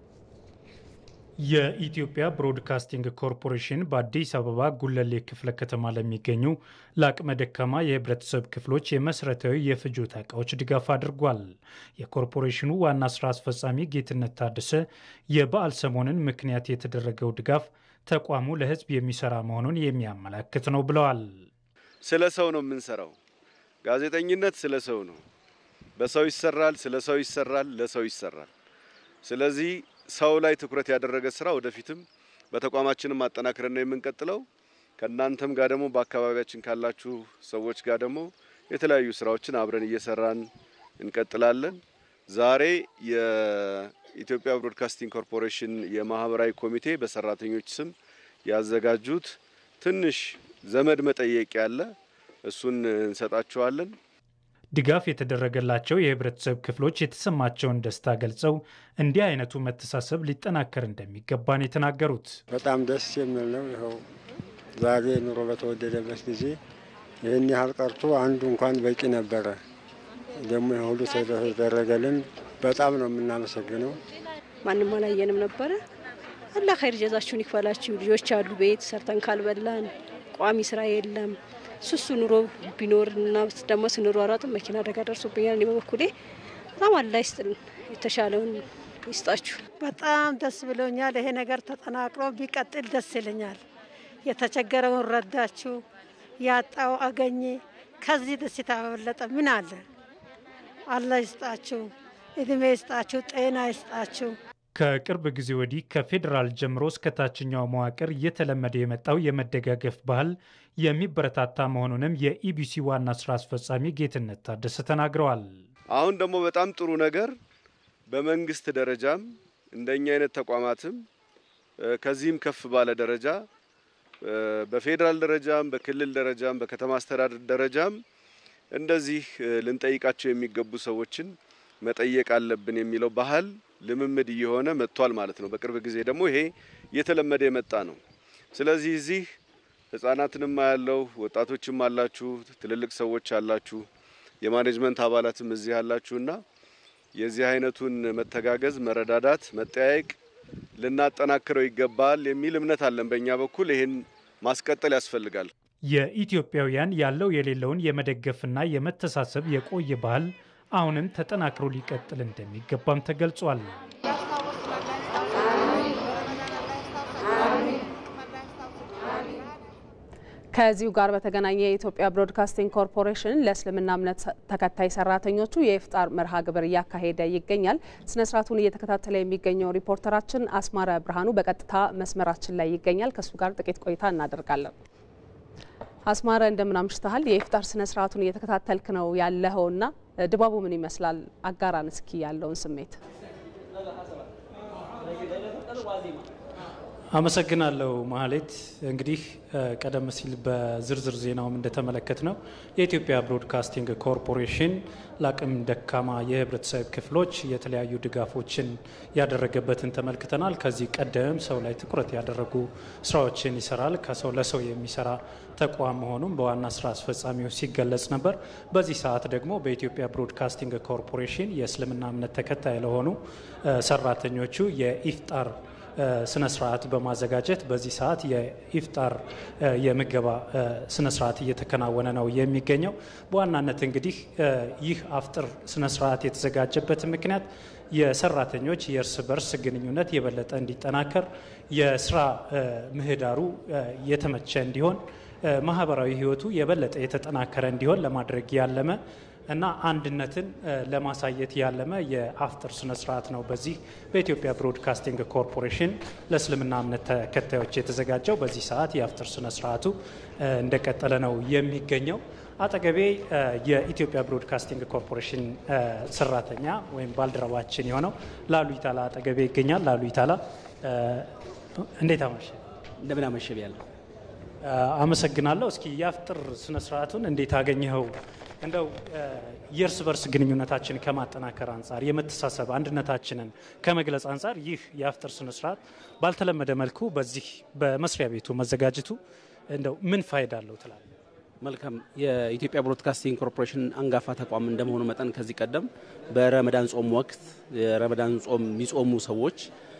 የኢትዮጵያ ብሮድካስቲንግ ኮርፖሬሽን በአዲስ አበባ ጉለሌ ክፍለ ከተማ ለሚገኙ ለአቅመ ደካማ የህብረተሰብ ክፍሎች የመሰረታዊ የፍጆታ እቃዎች ድጋፍ አድርጓል። የኮርፖሬሽኑ ዋና ስራ አስፈጻሚ ጌትነት ታደሰ የበዓል ሰሞንን ምክንያት የተደረገው ድጋፍ ተቋሙ ለህዝብ የሚሰራ መሆኑን የሚያመላክት ነው ብለዋል። ስለ ሰው ነው የምንሰራው። ጋዜጠኝነት ስለ ሰው ነው። በሰው ይሰራል፣ ስለ ሰው ይሰራል፣ ለሰው ይሰራል። ስለዚህ ሰው ላይ ትኩረት ያደረገ ስራ ወደፊትም በተቋማችንም ማጠናከርን ነው የምንቀጥለው። ከእናንተም ጋር ደግሞ በአካባቢያችን ካላችሁ ሰዎች ጋር ደግሞ የተለያዩ ስራዎችን አብረን እየሰራን እንቀጥላለን። ዛሬ የኢትዮጵያ ብሮድካስቲንግ ኮርፖሬሽን የማህበራዊ ኮሚቴ በሰራተኞች ስም ያዘጋጁት ትንሽ ዘመድ መጠየቅ ያለ እሱን እንሰጣችኋለን። ድጋፍ የተደረገላቸው የህብረተሰብ ክፍሎች የተሰማቸውን ደስታ ገልጸው እንዲህ አይነቱ መተሳሰብ ሊጠናከር እንደሚገባ ነው የተናገሩት። በጣም ደስ የሚል ነው። ይኸው ዛሬ ኑሮ በተወደደበት ጊዜ ይህን ያህል ቀርቶ አንዱ እንኳን በቂ ነበረ። ደግሞ ይህ ሁሉ ተደረገልን። በጣም ነው የምናመሰግነው። ማንም አላየንም ነበረ። አላህ ኸይር ጀዛችሁን ይክፈላችሁ። ልጆች አሉ ቤት ሰርተን ካልበላን ቋሚ ስራ የለም ሱሱ ኑሮ ቢኖርና ደግሞ ስንሯሯጥ መኪና አደጋ ደርሶብኛል። እኔ በበኩሌ በጣም አላህ ይስጥልን፣ የተሻለውን ይስጣችሁ። በጣም ደስ ብሎኛል። ይሄ ነገር ተጠናክሮ ቢቀጥል ደስ ይለኛል። የተቸገረውን ረዳችሁ፣ ያጣው አገኘ። ከዚህ ደስታ በበለጠ ምን አለ? አላህ ይስጣችሁ፣ እድሜ ይስጣችሁ፣ ጤና ይስጣችሁ። ከቅርብ ጊዜ ወዲህ ከፌዴራል ጀምሮ እስከ ታችኛው መዋቅር እየተለመደ የመጣው የመደጋገፍ ባህል የሚበረታታ መሆኑንም የኢቢሲ ዋና ስራ አስፈጻሚ ጌትነት ታደሰ ተናግረዋል። አሁን ደግሞ በጣም ጥሩ ነገር በመንግስት ደረጃም እንደኛ አይነት ተቋማትም ከዚህም ከፍ ባለ ደረጃ በፌዴራል ደረጃም በክልል ደረጃም በከተማ አስተዳደር ደረጃም እንደዚህ ልንጠይቃቸው የሚገቡ ሰዎችን መጠየቅ አለብን የሚለው ባህል ልምምድ እየሆነ መጥቷል ማለት ነው። በቅርብ ጊዜ ደግሞ ይሄ እየተለመደ የመጣ ነው። ስለዚህ እዚህ ህጻናትንም ያለው ወጣቶችም አላችሁ፣ ትልልቅ ሰዎች አላችሁ፣ የማኔጅመንት አባላትም እዚህ አላችሁና የዚህ አይነቱን መተጋገዝ፣ መረዳዳት፣ መጠያየቅ ልናጠናክረው ይገባል የሚል እምነት አለን። በእኛ በኩል ይህን ማስቀጠል ያስፈልጋል። የኢትዮጵያውያን ያለው የሌለውን የመደገፍና የመተሳሰብ የቆየ ባህል አሁንም ተጠናክሮ ሊቀጥል እንደሚገባም ተገልጿል። ከዚሁ ጋር በተገናኘ የኢትዮጵያ ብሮድካስቲንግ ኮርፖሬሽን ለእስልምና እምነት ተከታይ ሰራተኞቹ የኢፍጣር መርሃ ግብር እያካሄደ ይገኛል። ስነ ስርዓቱን እየተከታተለ የሚገኘው ሪፖርተራችን አስማረ ብርሃኑ በቀጥታ መስመራችን ላይ ይገኛል። ከእሱ ጋር ጥቂት ቆይታ እናደርጋለን። አስማረ እንደምን አምሽተሃል? የኢፍጣር ስነ ስርዓቱን እየተከታተልክ ነው ያለኸውና ድባቡ ምን ይመስላል? አጋራን እስኪ ያለውን ስሜት። አመሰግናለሁ ማህሌት። እንግዲህ ቀደም ሲል በዝርዝር ዜናውም እንደተመለከት ነው የኢትዮጵያ ብሮድካስቲንግ ኮርፖሬሽን ለአቅም ደካማ የህብረተሰብ ክፍሎች የተለያዩ ድጋፎችን ያደረገበትን ተመልክተናል። ከዚህ ቀደም ሰው ላይ ትኩረት ያደረጉ ስራዎችን ይሰራል። ከሰው ለሰው የሚሰራ ተቋም መሆኑም በዋና ስራ አስፈጻሚው ሲገለጽ ነበር። በዚህ ሰዓት ደግሞ በኢትዮጵያ ብሮድካስቲንግ ኮርፖሬሽን የእስልምና እምነት ተከታይ ለሆኑ ሰራተኞቹ የኢፍጣር ስነ ስርዓት በማዘጋጀት በዚህ ሰዓት የኢፍጣር የምገባ ስነ ስርዓት እየተከናወነ ነው የሚገኘው። በዋናነት እንግዲህ ይህ አፍጥር ስነ ስርዓት የተዘጋጀበት ምክንያት የሰራተኞች የእርስ በርስ ግንኙነት የበለጠ እንዲጠናከር፣ የስራ ምህዳሩ የተመቸ እንዲሆን፣ ማህበራዊ ህይወቱ የበለጠ የተጠናከረ እንዲሆን ለማድረግ ያለመ እና አንድነትን ለማሳየት ያለመ የአፍጥር ስነ ስርዓት ነው። በዚህ በኢትዮጵያ ብሮድካስቲንግ ኮርፖሬሽን ለእስልምና እምነት ተከታዮች የተዘጋጀው በዚህ ሰዓት የአፍጥር ስነ ስርዓቱ እንደቀጠለ ነው የሚገኘው። አጠገቤ የኢትዮጵያ ብሮድካስቲንግ ኮርፖሬሽን ሰራተኛ ወይም ባልደረባችን የሆነው ላሉ ይታላ አጠገቤ ይገኛል። ላሉ ይታላ እንዴት አመሸ? እንደምን አመሸ ብያለሁ። አመሰግናለሁ። እስኪ የአፍጥር ስነ ስርዓቱን እንዴት አገኘኸው? እንደው የእርስ በርስ ግንኙነታችን ከማጠናከር አንጻር የመተሳሰብ አንድነታችንን ከመግለጽ አንጻር ይህ የአፍጥር ስነስርዓት ባልተለመደ መልኩ በዚህ በመስሪያ ቤቱ መዘጋጀቱ እንደው ምን ፋይዳ አለው ትላል? መልካም። የኢትዮጵያ ብሮድካስቲንግ ኮርፖሬሽን አንጋፋ ተቋም እንደመሆኑ መጠን ከዚህ ቀደም በረመዳን ጾም ወቅት የረመዳን ጾም የሚጾሙ ሰዎች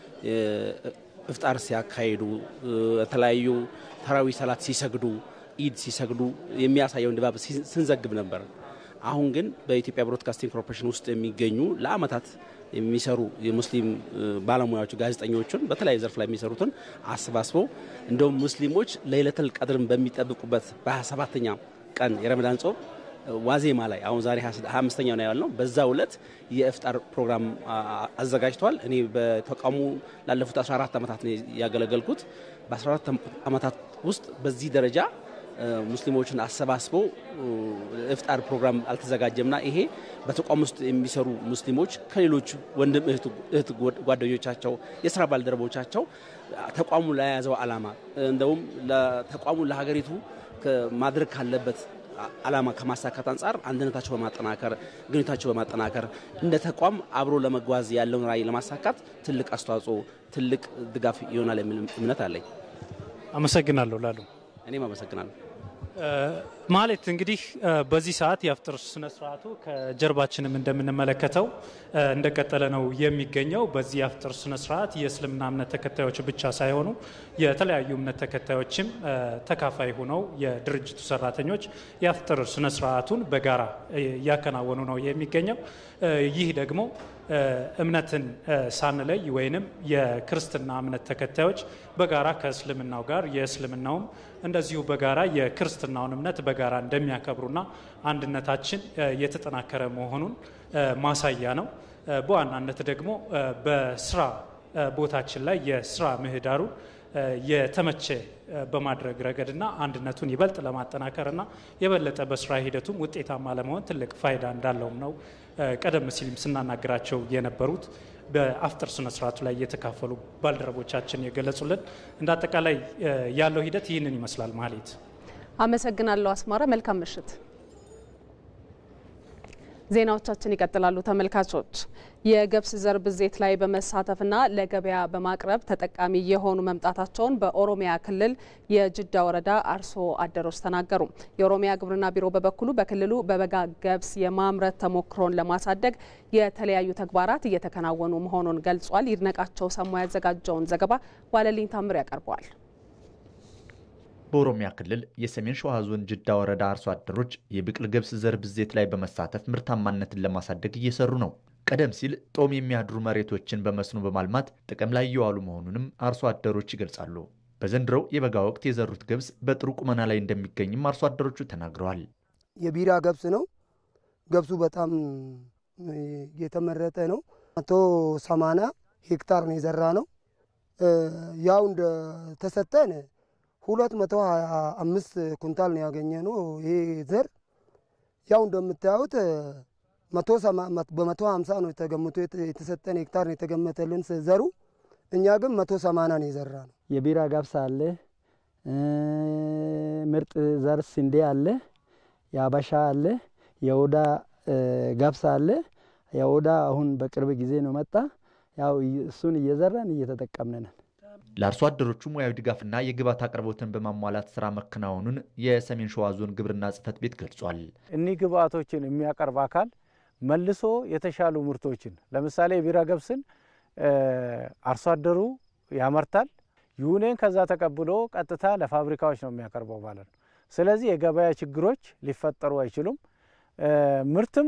እፍጣር ሲያካሂዱ፣ የተለያዩ ተራዊ ሰላት ሲሰግዱ፣ ኢድ ሲሰግዱ የሚያሳየውን ድባብ ስንዘግብ ነበር። አሁን ግን በኢትዮጵያ ብሮድካስቲንግ ኮርፖሬሽን ውስጥ የሚገኙ ለአመታት የሚሰሩ የሙስሊም ባለሙያዎች ጋዜጠኞችን በተለያየ ዘርፍ ላይ የሚሰሩትን አሰባስበው እንደውም ሙስሊሞች ለይለተል ቀድርን በሚጠብቁበት በ27ተኛ ቀን የረመዳን ጾም ዋዜማ ላይ አሁን ዛሬ 25ኛው ነው ያልነው። በዛ ዕለት የእፍጣር ፕሮግራም አዘጋጅተዋል። እኔ በተቋሙ ላለፉት 14 ዓመታት ነው ያገለገልኩት። በ14 ዓመታት ውስጥ በዚህ ደረጃ ሙስሊሞችን አሰባስበው እፍጣር ፕሮግራም አልተዘጋጀምና ይሄ በተቋም ውስጥ የሚሰሩ ሙስሊሞች ከሌሎች ወንድም እህት ጓደኞቻቸው፣ የስራ ባልደረቦቻቸው ተቋሙ ለያዘው ዓላማ እንደውም ተቋሙ ለሀገሪቱ ማድረግ ካለበት ዓላማ ከማሳካት አንጻር አንድነታቸው በማጠናከር ግንኙነታቸው በማጠናከር እንደ ተቋም አብሮ ለመጓዝ ያለውን ራዕይ ለማሳካት ትልቅ አስተዋጽኦ፣ ትልቅ ድጋፍ ይሆናል የሚል እምነት አለኝ። አመሰግናለሁ ላሉ እኔም አመሰግናለሁ። ማለት እንግዲህ በዚህ ሰዓት የአፍጥር ስነ ስርዓቱ ከጀርባችንም እንደምንመለከተው እንደቀጠለ ነው የሚገኘው። በዚህ የአፍጥር ስነ ስርዓት የእስልምና እምነት ተከታዮች ብቻ ሳይሆኑ የተለያዩ እምነት ተከታዮችም ተካፋይ ሆነው የድርጅቱ ሰራተኞች የአፍጥር ስነ ስርዓቱን በጋራ እያከናወኑ ነው የሚገኘው። ይህ ደግሞ እምነትን ሳንለይ ወይንም የክርስትና እምነት ተከታዮች በጋራ ከእስልምናው ጋር የእስልምናውም እንደዚሁ በጋራ የክርስትናውን እምነት በጋራ እንደሚያከብሩና አንድነታችን የተጠናከረ መሆኑን ማሳያ ነው። በዋናነት ደግሞ በስራ ቦታችን ላይ የስራ ምህዳሩ የተመቸ በማድረግ ረገድና አንድነቱን ይበልጥ ለማጠናከርና የበለጠ በስራ ሂደቱም ውጤታማ ለመሆን ትልቅ ፋይዳ እንዳለውም ነው ቀደም ሲልም ስናናግራቸው የነበሩት በአፍጥር ስነ ስርዓቱ ላይ የተካፈሉ ባልደረቦቻችን የገለጹልን። እንደ አጠቃላይ ያለው ሂደት ይህንን ይመስላል። ማህሌት አመሰግናለሁ። አስማራ መልካም ምሽት። ዜናዎቻችን ይቀጥላሉ። ተመልካቾች የገብስ ዘር ብዜት ላይ በመሳተፍና ለገበያ በማቅረብ ተጠቃሚ የሆኑ መምጣታቸውን በኦሮሚያ ክልል የጅዳ ወረዳ አርሶ አደሮች ተናገሩ። የኦሮሚያ ግብርና ቢሮ በበኩሉ በክልሉ በበጋ ገብስ የማምረት ተሞክሮን ለማሳደግ የተለያዩ ተግባራት እየተከናወኑ መሆኑን ገልጿል። ይድነቃቸው ሰማ ያዘጋጀውን ዘገባ ዋለልኝ ታምር ያቀርበዋል። በኦሮሚያ ክልል የሰሜን ሸዋ ዞን ጅዳ ወረዳ አርሶ አደሮች የብቅል ገብስ ዘር ብዜት ላይ በመሳተፍ ምርታማነትን ለማሳደግ እየሰሩ ነው። ቀደም ሲል ጦም የሚያድሩ መሬቶችን በመስኖ በማልማት ጥቅም ላይ እየዋሉ መሆኑንም አርሶ አደሮች ይገልጻሉ። በዘንድሮው የበጋ ወቅት የዘሩት ገብስ በጥሩ ቁመና ላይ እንደሚገኝም አርሶ አደሮቹ ተናግረዋል። የቢራ ገብስ ነው። ገብሱ በጣም የተመረጠ ነው። መቶ ሰማንያ ሄክታር ነው የዘራ ነው። ያው እንደተሰጠን ሁለት መቶ ሀያ አምስት ኩንታል ነው ያገኘ ነው። ይሄ ዘር ያው እንደምታዩት በመቶ ሀምሳ ነው ተገምቶ የተሰጠን ሄክታር ነው የተገመተልን ዘሩ። እኛ ግን መቶ ሰማንያ ነው የዘራ ነው። የቢራ ገብስ አለ፣ ምርጥ ዘር ስንዴ አለ፣ የአበሻ አለ፣ የኦዳ ገብስ አለ። የኦዳ አሁን በቅርብ ጊዜ ነው መጣ። ያው እሱን እየዘራን እየተጠቀምን ነን። ለአርሶ አደሮቹ ሙያዊ ድጋፍና የግብዓት አቅርቦትን በማሟላት ስራ መከናወኑን የሰሜን ሸዋ ዞን ግብርና ጽሕፈት ቤት ገልጿል። እኒህ ግብዓቶችን የሚያቀርብ አካል መልሶ የተሻሉ ምርቶችን ለምሳሌ የቢራ ገብስን አርሶ አደሩ ያመርታል። ዩኔን ከዛ ተቀብሎ ቀጥታ ለፋብሪካዎች ነው የሚያቀርበው ማለት ነው። ስለዚህ የገበያ ችግሮች ሊፈጠሩ አይችሉም። ምርትም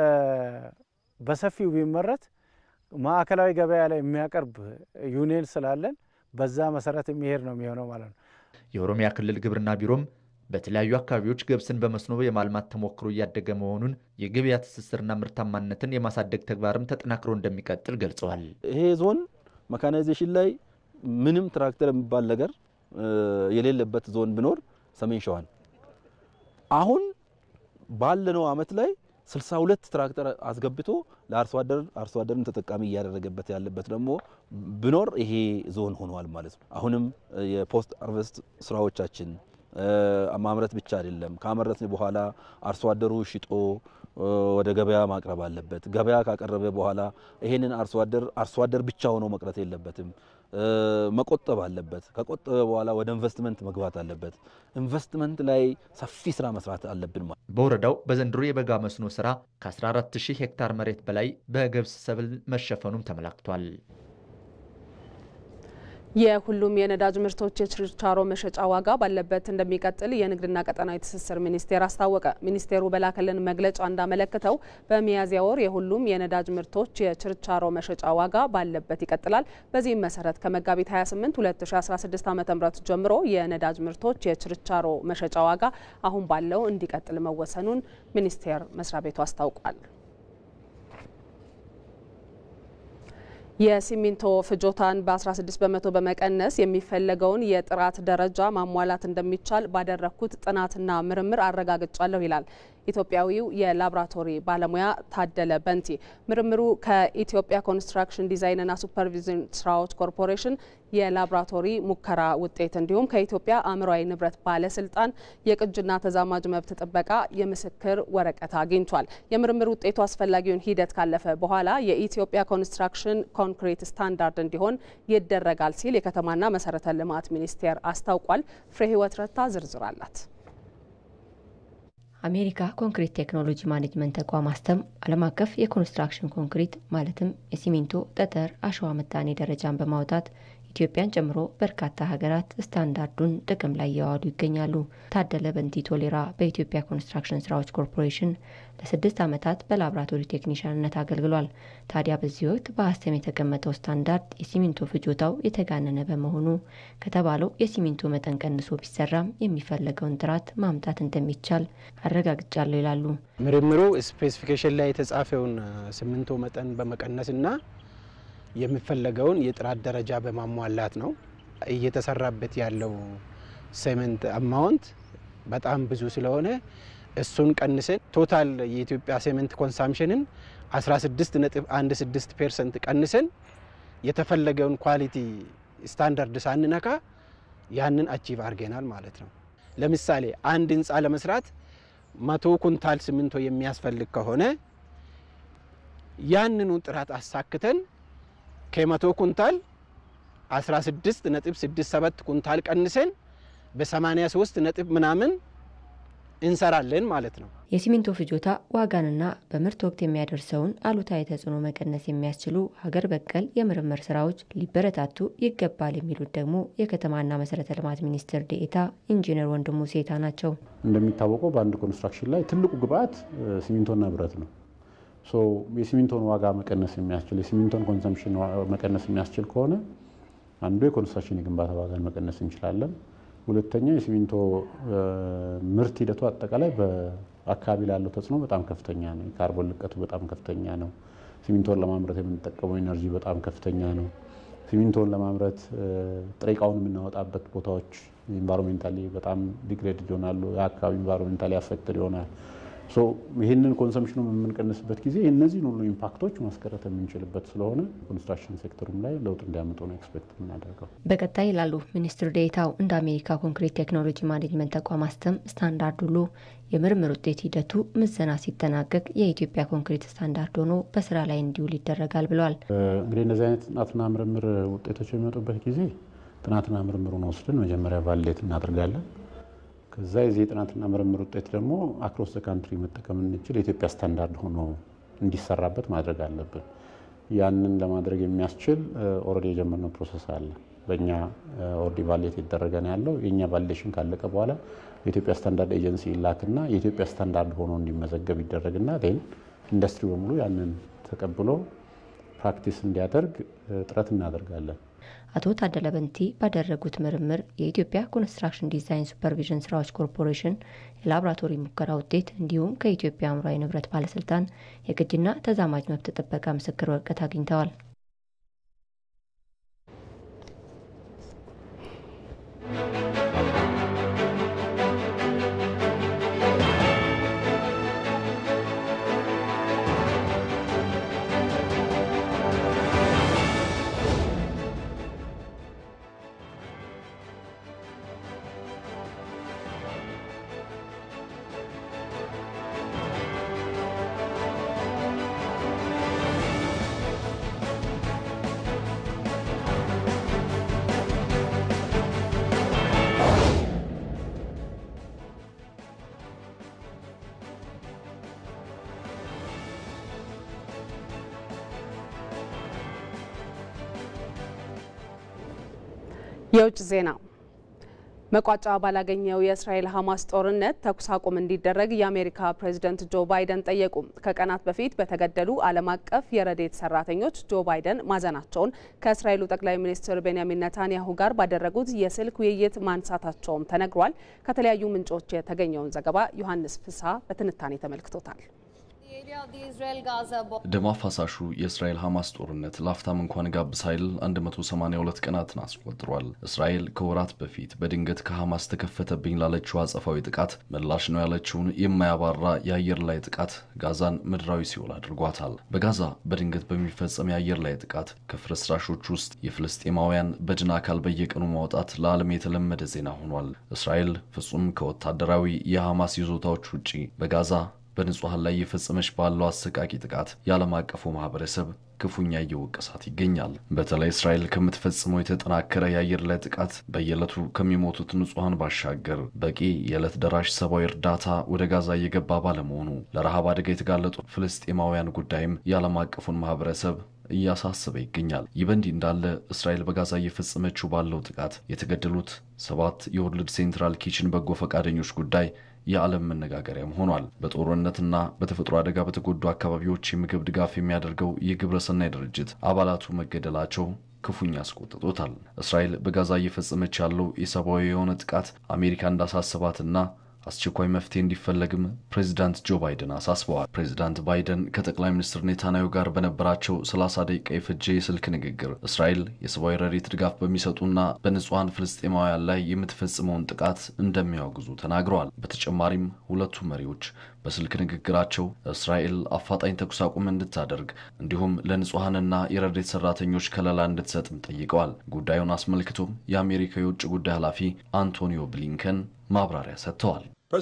በሰፊው ቢመረት ማዕከላዊ ገበያ ላይ የሚያቀርብ ዩኒየን ስላለን በዛ መሰረት የሚሄድ ነው የሚሆነው ማለት ነው። የኦሮሚያ ክልል ግብርና ቢሮም በተለያዩ አካባቢዎች ገብስን በመስኖ የማልማት ተሞክሮ እያደገ መሆኑን የገበያ ትስስርና ምርታማነትን የማሳደግ ተግባርም ተጠናክሮ እንደሚቀጥል ገልጸዋል። ይሄ ዞን መካናይዜሽን ላይ ምንም ትራክተር የሚባል ነገር የሌለበት ዞን ቢኖር ሰሜን ሸዋን አሁን ባለነው አመት ላይ 62 ትራክተር አስገብቶ ለአርሶ አደር አርሶ አደርን ተጠቃሚ እያደረገበት ያለበት ደግሞ ቢኖር ይሄ ዞን ሆኗል ማለት ነው። አሁንም የፖስት አርቨስት ስራዎቻችን ማምረት ብቻ አይደለም። ካመረትን በኋላ አርሶ አደሩ ሽጦ ወደ ገበያ ማቅረብ አለበት። ገበያ ካቀረበ በኋላ ይሄንን አርሶ አደር አርሶ አደር ብቻ ሆኖ መቅረት የለበትም። መቆጠብ አለበት። ከቆጠበ በኋላ ወደ ኢንቨስትመንት መግባት አለበት። ኢንቨስትመንት ላይ ሰፊ ስራ መስራት አለብን። በወረዳው በዘንድሮ የበጋ መስኖ ስራ ከ14000 ሄክታር መሬት በላይ በገብስ ሰብል መሸፈኑም ተመላክቷል። የሁሉም የነዳጅ ምርቶች የችርቻሮ መሸጫ ዋጋ ባለበት እንደሚቀጥል የንግድና ቀጠናዊ ትስስር ሚኒስቴር አስታወቀ። ሚኒስቴሩ በላከልን መግለጫ እንዳመለከተው በሚያዝያ ወር የሁሉም የነዳጅ ምርቶች የችርቻሮ መሸጫ ዋጋ ባለበት ይቀጥላል። በዚህም መሰረት ከመጋቢት 28 2016 ዓ ም ጀምሮ የነዳጅ ምርቶች የችርቻሮ መሸጫ ዋጋ አሁን ባለው እንዲቀጥል መወሰኑን ሚኒስቴር መስሪያ ቤቱ አስታውቋል። የሲሚንቶ ፍጆታን በ16 በመቶ በመቀነስ የሚፈለገውን የጥራት ደረጃ ማሟላት እንደሚቻል ባደረግኩት ጥናትና ምርምር አረጋግጫለሁ ይላል ኢትዮጵያዊው የላብራቶሪ ባለሙያ ታደለ በንቲ። ምርምሩ ከኢትዮጵያ ኮንስትራክሽን ዲዛይንና ሱፐርቪዥን ስራዎች ኮርፖሬሽን የላብራቶሪ ሙከራ ውጤት እንዲሁም ከኢትዮጵያ አእምሯዊ ንብረት ባለስልጣን የቅጅና ተዛማጅ መብት ጥበቃ የምስክር ወረቀት አግኝቷል። የምርምር ውጤቱ አስፈላጊውን ሂደት ካለፈ በኋላ የኢትዮጵያ ኮንስትራክሽን ኮንክሪት ስታንዳርድ እንዲሆን ይደረጋል ሲል የከተማና መሰረተ ልማት ሚኒስቴር አስታውቋል። ፍሬ ህይወት ረታ ዝርዝር አላት። አሜሪካ ኮንክሪት ቴክኖሎጂ ማኔጅመንት ተቋም አስተም ዓለም አቀፍ የኮንስትራክሽን ኮንክሪት ማለትም የሲሚንቶ፣ ጠጠር፣ አሸዋ ምጣኔ ደረጃን በማውጣት ኢትዮጵያን ጨምሮ በርካታ ሀገራት ስታንዳርዱን ጥቅም ላይ እያዋሉ ይገኛሉ። ታደለ በንቲ ቶሌራ በኢትዮጵያ ኮንስትራክሽን ስራዎች ኮርፖሬሽን ለስድስት ዓመታት በላቦራቶሪ ቴክኒሽያንነት አገልግሏል። ታዲያ በዚህ ወቅት በአስተም የተቀመጠው ስታንዳርድ የሲሚንቶ ፍጆታው የተጋነነ በመሆኑ ከተባለው የሲሚንቶ መጠን ቀንሶ ቢሰራም የሚፈለገውን ጥራት ማምጣት እንደሚቻል አረጋግጫለሁ ይላሉ። ምርምሩ ስፔሲፊኬሽን ላይ የተጻፈውን ሲሚንቶ መጠን በመቀነስና የሚፈለገውን የጥራት ደረጃ በማሟላት ነው። እየተሰራበት ያለው ሴመንት አማውንት በጣም ብዙ ስለሆነ እሱን ቀንሰን ቶታል የኢትዮጵያ ሴመንት ኮንሳምሽንን 16.16 ፐርሰንት ቀንሰን የተፈለገውን ኳሊቲ ስታንዳርድ ሳንነካ ያንን አቺቭ አድርገናል ማለት ነው። ለምሳሌ አንድ ህንፃ ለመስራት መቶ ኩንታል ሲሚንቶ የሚያስፈልግ ከሆነ ያንኑ ጥራት አሳክተን ከመቶ ኩንታል 16 ነጥብ 67 ኩንታል ቀንሰን በ83 ነጥብ ምናምን እንሰራለን ማለት ነው። የሲሚንቶ ፍጆታ ዋጋንና በምርት ወቅት የሚያደርሰውን አሉታዊ ተጽዕኖ መቀነስ የሚያስችሉ ሀገር በቀል የምርምር ስራዎች ሊበረታቱ ይገባል የሚሉት ደግሞ የከተማና መሰረተ ልማት ሚኒስትር ዴኤታ ኢንጂነር ወንድሙ ሴታ ናቸው። እንደሚታወቀው በአንድ ኮንስትራክሽን ላይ ትልቁ ግብአት ሲሚንቶና ብረት ነው። የሲሚንቶን ዋጋ መቀነስ የሚያስችል የሲሚንቶን ኮንሰምሽን መቀነስ የሚያስችል ከሆነ አንዱ የኮንስትራክሽን የግንባታ ዋጋን መቀነስ እንችላለን። ሁለተኛው የሲሚንቶ ምርት ሂደቱ አጠቃላይ በአካባቢ ላለው ተጽዕኖ በጣም ከፍተኛ ነው። የካርቦን ልቀቱ በጣም ከፍተኛ ነው። ሲሚንቶን ለማምረት የምንጠቀመው ኤነርጂ በጣም ከፍተኛ ነው። ሲሚንቶን ለማምረት ጥሬ እቃውን የምናወጣበት ቦታዎች ኢንቫይሮሜንታሊ በጣም ዲግሬድድ ይሆናሉ። የአካባቢ ኢንቫይሮሜንታሊ አፌክትድ ይሆናል። ይህንን ኮንሰምሽኑ የምንቀንስበት ጊዜ እነዚህን ሁሉ ኢምፓክቶች ማስቀረት የምንችልበት ስለሆነ ኮንስትራክሽን ሴክተሩም ላይ ለውጥ እንዲያመጡ ነው ኤክስፔክት የምናደርገው። በቀጣይ ይላሉ ሚኒስትር ዴኤታው እንደ አሜሪካ ኮንክሪት ቴክኖሎጂ ማኔጅመንት ተቋም አስተም ስታንዳርድ ሁሉ የምርምር ውጤት ሂደቱ ምዘና ሲጠናቀቅ የኢትዮጵያ ኮንክሪት ስታንዳርድ ሆኖ በስራ ላይ እንዲውል ይደረጋል ብለዋል። እንግዲህ እነዚህ አይነት ጥናትና ምርምር ውጤቶች በሚመጡበት ጊዜ ጥናትና ምርምሩን ወስደን መጀመሪያ ቫሊዴት እናደርጋለን። ከዛ የዚህ የጥናትና ምርምር ውጤት ደግሞ አክሮስ ዘ ካንትሪ መጠቀም እንችል የኢትዮጵያ ስታንዳርድ ሆኖ እንዲሰራበት ማድረግ አለብን። ያንን ለማድረግ የሚያስችል ኦልሬዲ የጀመርነው ፕሮሰስ አለ። በእኛ ኦልሬዲ ቫሌት የተደረገ ነው ያለው። የእኛ ቫሌሽን ካለቀ በኋላ የኢትዮጵያ ስታንዳርድ ኤጀንሲ ይላክና የኢትዮጵያ ስታንዳርድ ሆኖ እንዲመዘገብ ይደረግና ን ኢንዱስትሪ በሙሉ ያንን ተቀብሎ ፕራክቲስ እንዲያደርግ ጥረት እናደርጋለን። አቶ ታደለ በንቲ ባደረጉት ምርምር የኢትዮጵያ ኮንስትራክሽን ዲዛይን ሱፐርቪዥን ስራዎች ኮርፖሬሽን የላቦራቶሪ ሙከራ ውጤት እንዲሁም ከኢትዮጵያ አእምሯዊ ንብረት ባለስልጣን የቅጂና ተዛማጅ መብት ጥበቃ ምስክር ወረቀት አግኝተዋል። የውጭ ዜና መቋጫ ባላገኘው የእስራኤል ሐማስ ጦርነት ተኩስ አቁም እንዲደረግ የአሜሪካ ፕሬዝደንት ጆ ባይደን ጠየቁ። ከቀናት በፊት በተገደሉ ዓለም አቀፍ የረድኤት ሰራተኞች ጆ ባይደን ማዘናቸውን ከእስራኤሉ ጠቅላይ ሚኒስትር ቤንያሚን ነታንያሁ ጋር ባደረጉት የስልክ ውይይት ማንሳታቸውም ተነግሯል። ከተለያዩ ምንጮች የተገኘውን ዘገባ ዮሐንስ ፍስሐ በትንታኔ ተመልክቶታል። ደም አፋሳሹ የእስራኤል ሐማስ ጦርነት ላፍታም እንኳን ጋብ ሳይል 182 ቀናትን አስቆጥሯል። እስራኤል ከወራት በፊት በድንገት ከሐማስ ተከፈተብኝ ላለችው አጸፋዊ ጥቃት ምላሽ ነው ያለችውን የማያባራ የአየር ላይ ጥቃት ጋዛን ምድራዊ ሲኦል አድርጓታል። በጋዛ በድንገት በሚፈጸም የአየር ላይ ጥቃት ከፍርስራሾች ውስጥ የፍልስጤማውያን በድን አካል በየቀኑ ማውጣት ለዓለም የተለመደ ዜና ሆኗል። እስራኤል ፍጹም ከወታደራዊ የሐማስ ይዞታዎች ውጪ በጋዛ በንጹሐን ላይ እየፈጸመች ባለው አሰቃቂ ጥቃት የዓለም አቀፉ ማህበረሰብ ክፉኛ እየወቀሳት ይገኛል። በተለይ እስራኤል ከምትፈጽመው የተጠናከረ የአየር ላይ ጥቃት በየዕለቱ ከሚሞቱት ንጹሐን ባሻገር በቂ የዕለት ደራሽ ሰብአዊ እርዳታ ወደ ጋዛ እየገባ ባለመሆኑ ለረሃብ አደጋ የተጋለጡ ፍልስጤማውያን ጉዳይም የዓለም አቀፉን ማህበረሰብ እያሳሰበ ይገኛል። ይህ በእንዲህ እንዳለ እስራኤል በጋዛ እየፈጸመችው ባለው ጥቃት የተገደሉት ሰባት የወርልድ ሴንትራል ኪችን በጎ ፈቃደኞች ጉዳይ የዓለም መነጋገሪያም ሆኗል። በጦርነትና በተፈጥሮ አደጋ በተጎዱ አካባቢዎች የምግብ ድጋፍ የሚያደርገው የግብረሰናይ ድርጅት አባላቱ መገደላቸው ክፉኛ አስቆጥቶታል። እስራኤል በጋዛ እየፈጸመች ያለው የሰብአዊ የሆነ ጥቃት አሜሪካ እንዳሳሰባትና አስቸኳይ መፍትሄ እንዲፈለግም ፕሬዚዳንት ጆ ባይደን አሳስበዋል። ፕሬዚዳንት ባይደን ከጠቅላይ ሚኒስትር ኔታንያሁ ጋር በነበራቸው 30 ደቂቃ የፈጀ የስልክ ንግግር እስራኤል የሰብአዊ ረድኤት ድጋፍ በሚሰጡና በንጹሐን ፍልስጤማውያን ላይ የምትፈጽመውን ጥቃት እንደሚያወግዙ ተናግረዋል። በተጨማሪም ሁለቱ መሪዎች በስልክ ንግግራቸው እስራኤል አፋጣኝ ተኩስ አቁም እንድታደርግ እንዲሁም ለንጹሐንና የረድኤት ሰራተኞች ከለላ እንድትሰጥም ጠይቀዋል። ጉዳዩን አስመልክቶም የአሜሪካ የውጭ ጉዳይ ኃላፊ አንቶኒዮ ብሊንከን ማብራሪያ ሰጥተዋል።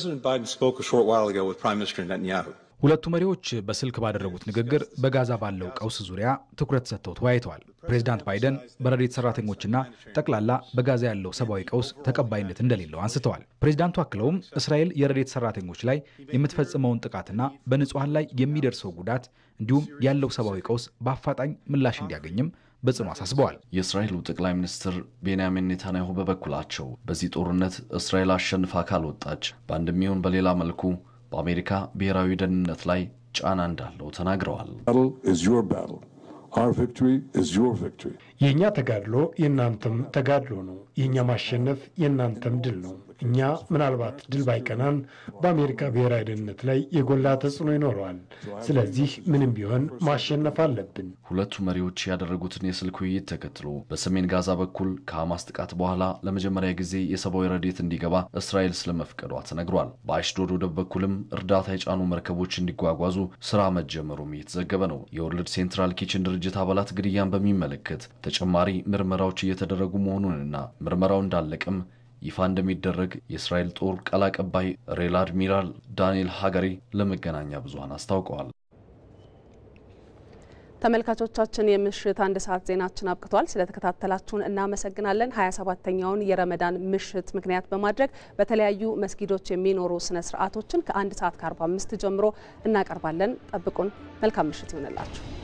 ሁለቱ መሪዎች በስልክ ባደረጉት ንግግር በጋዛ ባለው ቀውስ ዙሪያ ትኩረት ሰጥተው ተወያይተዋል። ፕሬዚዳንት ባይደን በረድኤት ሰራተኞችና ጠቅላላ በጋዛ ያለው ሰብአዊ ቀውስ ተቀባይነት እንደሌለው አንስተዋል። ፕሬዚዳንቱ አክለውም እስራኤል የረድኤት ሰራተኞች ላይ የምትፈጽመውን ጥቃትና በንጹሐን ላይ የሚደርሰው ጉዳት እንዲሁም ያለው ሰብአዊ ቀውስ በአፋጣኝ ምላሽ እንዲያገኝም በጽኑ አሳስበዋል። የእስራኤሉ ጠቅላይ ሚኒስትር ቤንያሚን ኔታንያሁ በበኩላቸው በዚህ ጦርነት እስራኤል አሸንፋ ካልወጣች በአንድም ይሁን በሌላ መልኩ በአሜሪካ ብሔራዊ ደህንነት ላይ ጫና እንዳለው ተናግረዋል። የእኛ ተጋድሎ የእናንተም ተጋድሎ ነው። የእኛ ማሸነፍ የእናንተም ድል ነው። እኛ ምናልባት ድል ባይቀናን በአሜሪካ ብሔራዊ ደህንነት ላይ የጎላ ተጽዕኖ ይኖረዋል። ስለዚህ ምንም ቢሆን ማሸነፍ አለብን። ሁለቱ መሪዎች ያደረጉትን የስልክ ውይይት ተከትሎ በሰሜን ጋዛ በኩል ከሐማስ ጥቃት በኋላ ለመጀመሪያ ጊዜ የሰብአዊ ረድኤት እንዲገባ እስራኤል ስለመፍቀዷ ተነግሯል። በአሽዶድ ወደብ በኩልም እርዳታ የጫኑ መርከቦች እንዲጓጓዙ ስራ መጀመሩም እየተዘገበ ነው። የወርልድ ሴንትራል ኪችን ድርጅት አባላት ግድያን በሚመለከት ተጨማሪ ምርመራዎች እየተደረጉ መሆኑንና ምርመራው እንዳለቀም ይፋ እንደሚደረግ የእስራኤል ጦር ቃል አቀባይ ሬል አድሚራል ዳንኤል ሀገሪ ለመገናኛ ብዙኃን አስታውቀዋል። ተመልካቾቻችን የምሽት አንድ ሰዓት ዜናችን አብቅቷል። ስለተከታተላችሁን እናመሰግናለን። ሀያ ሰባተኛውን የረመዳን ምሽት ምክንያት በማድረግ በተለያዩ መስጊዶች የሚኖሩ ስነ ስርዓቶችን ከአንድ ሰዓት ከአርባ አምስት ጀምሮ እናቀርባለን። ጠብቁን። መልካም ምሽት ይሆንላችሁ።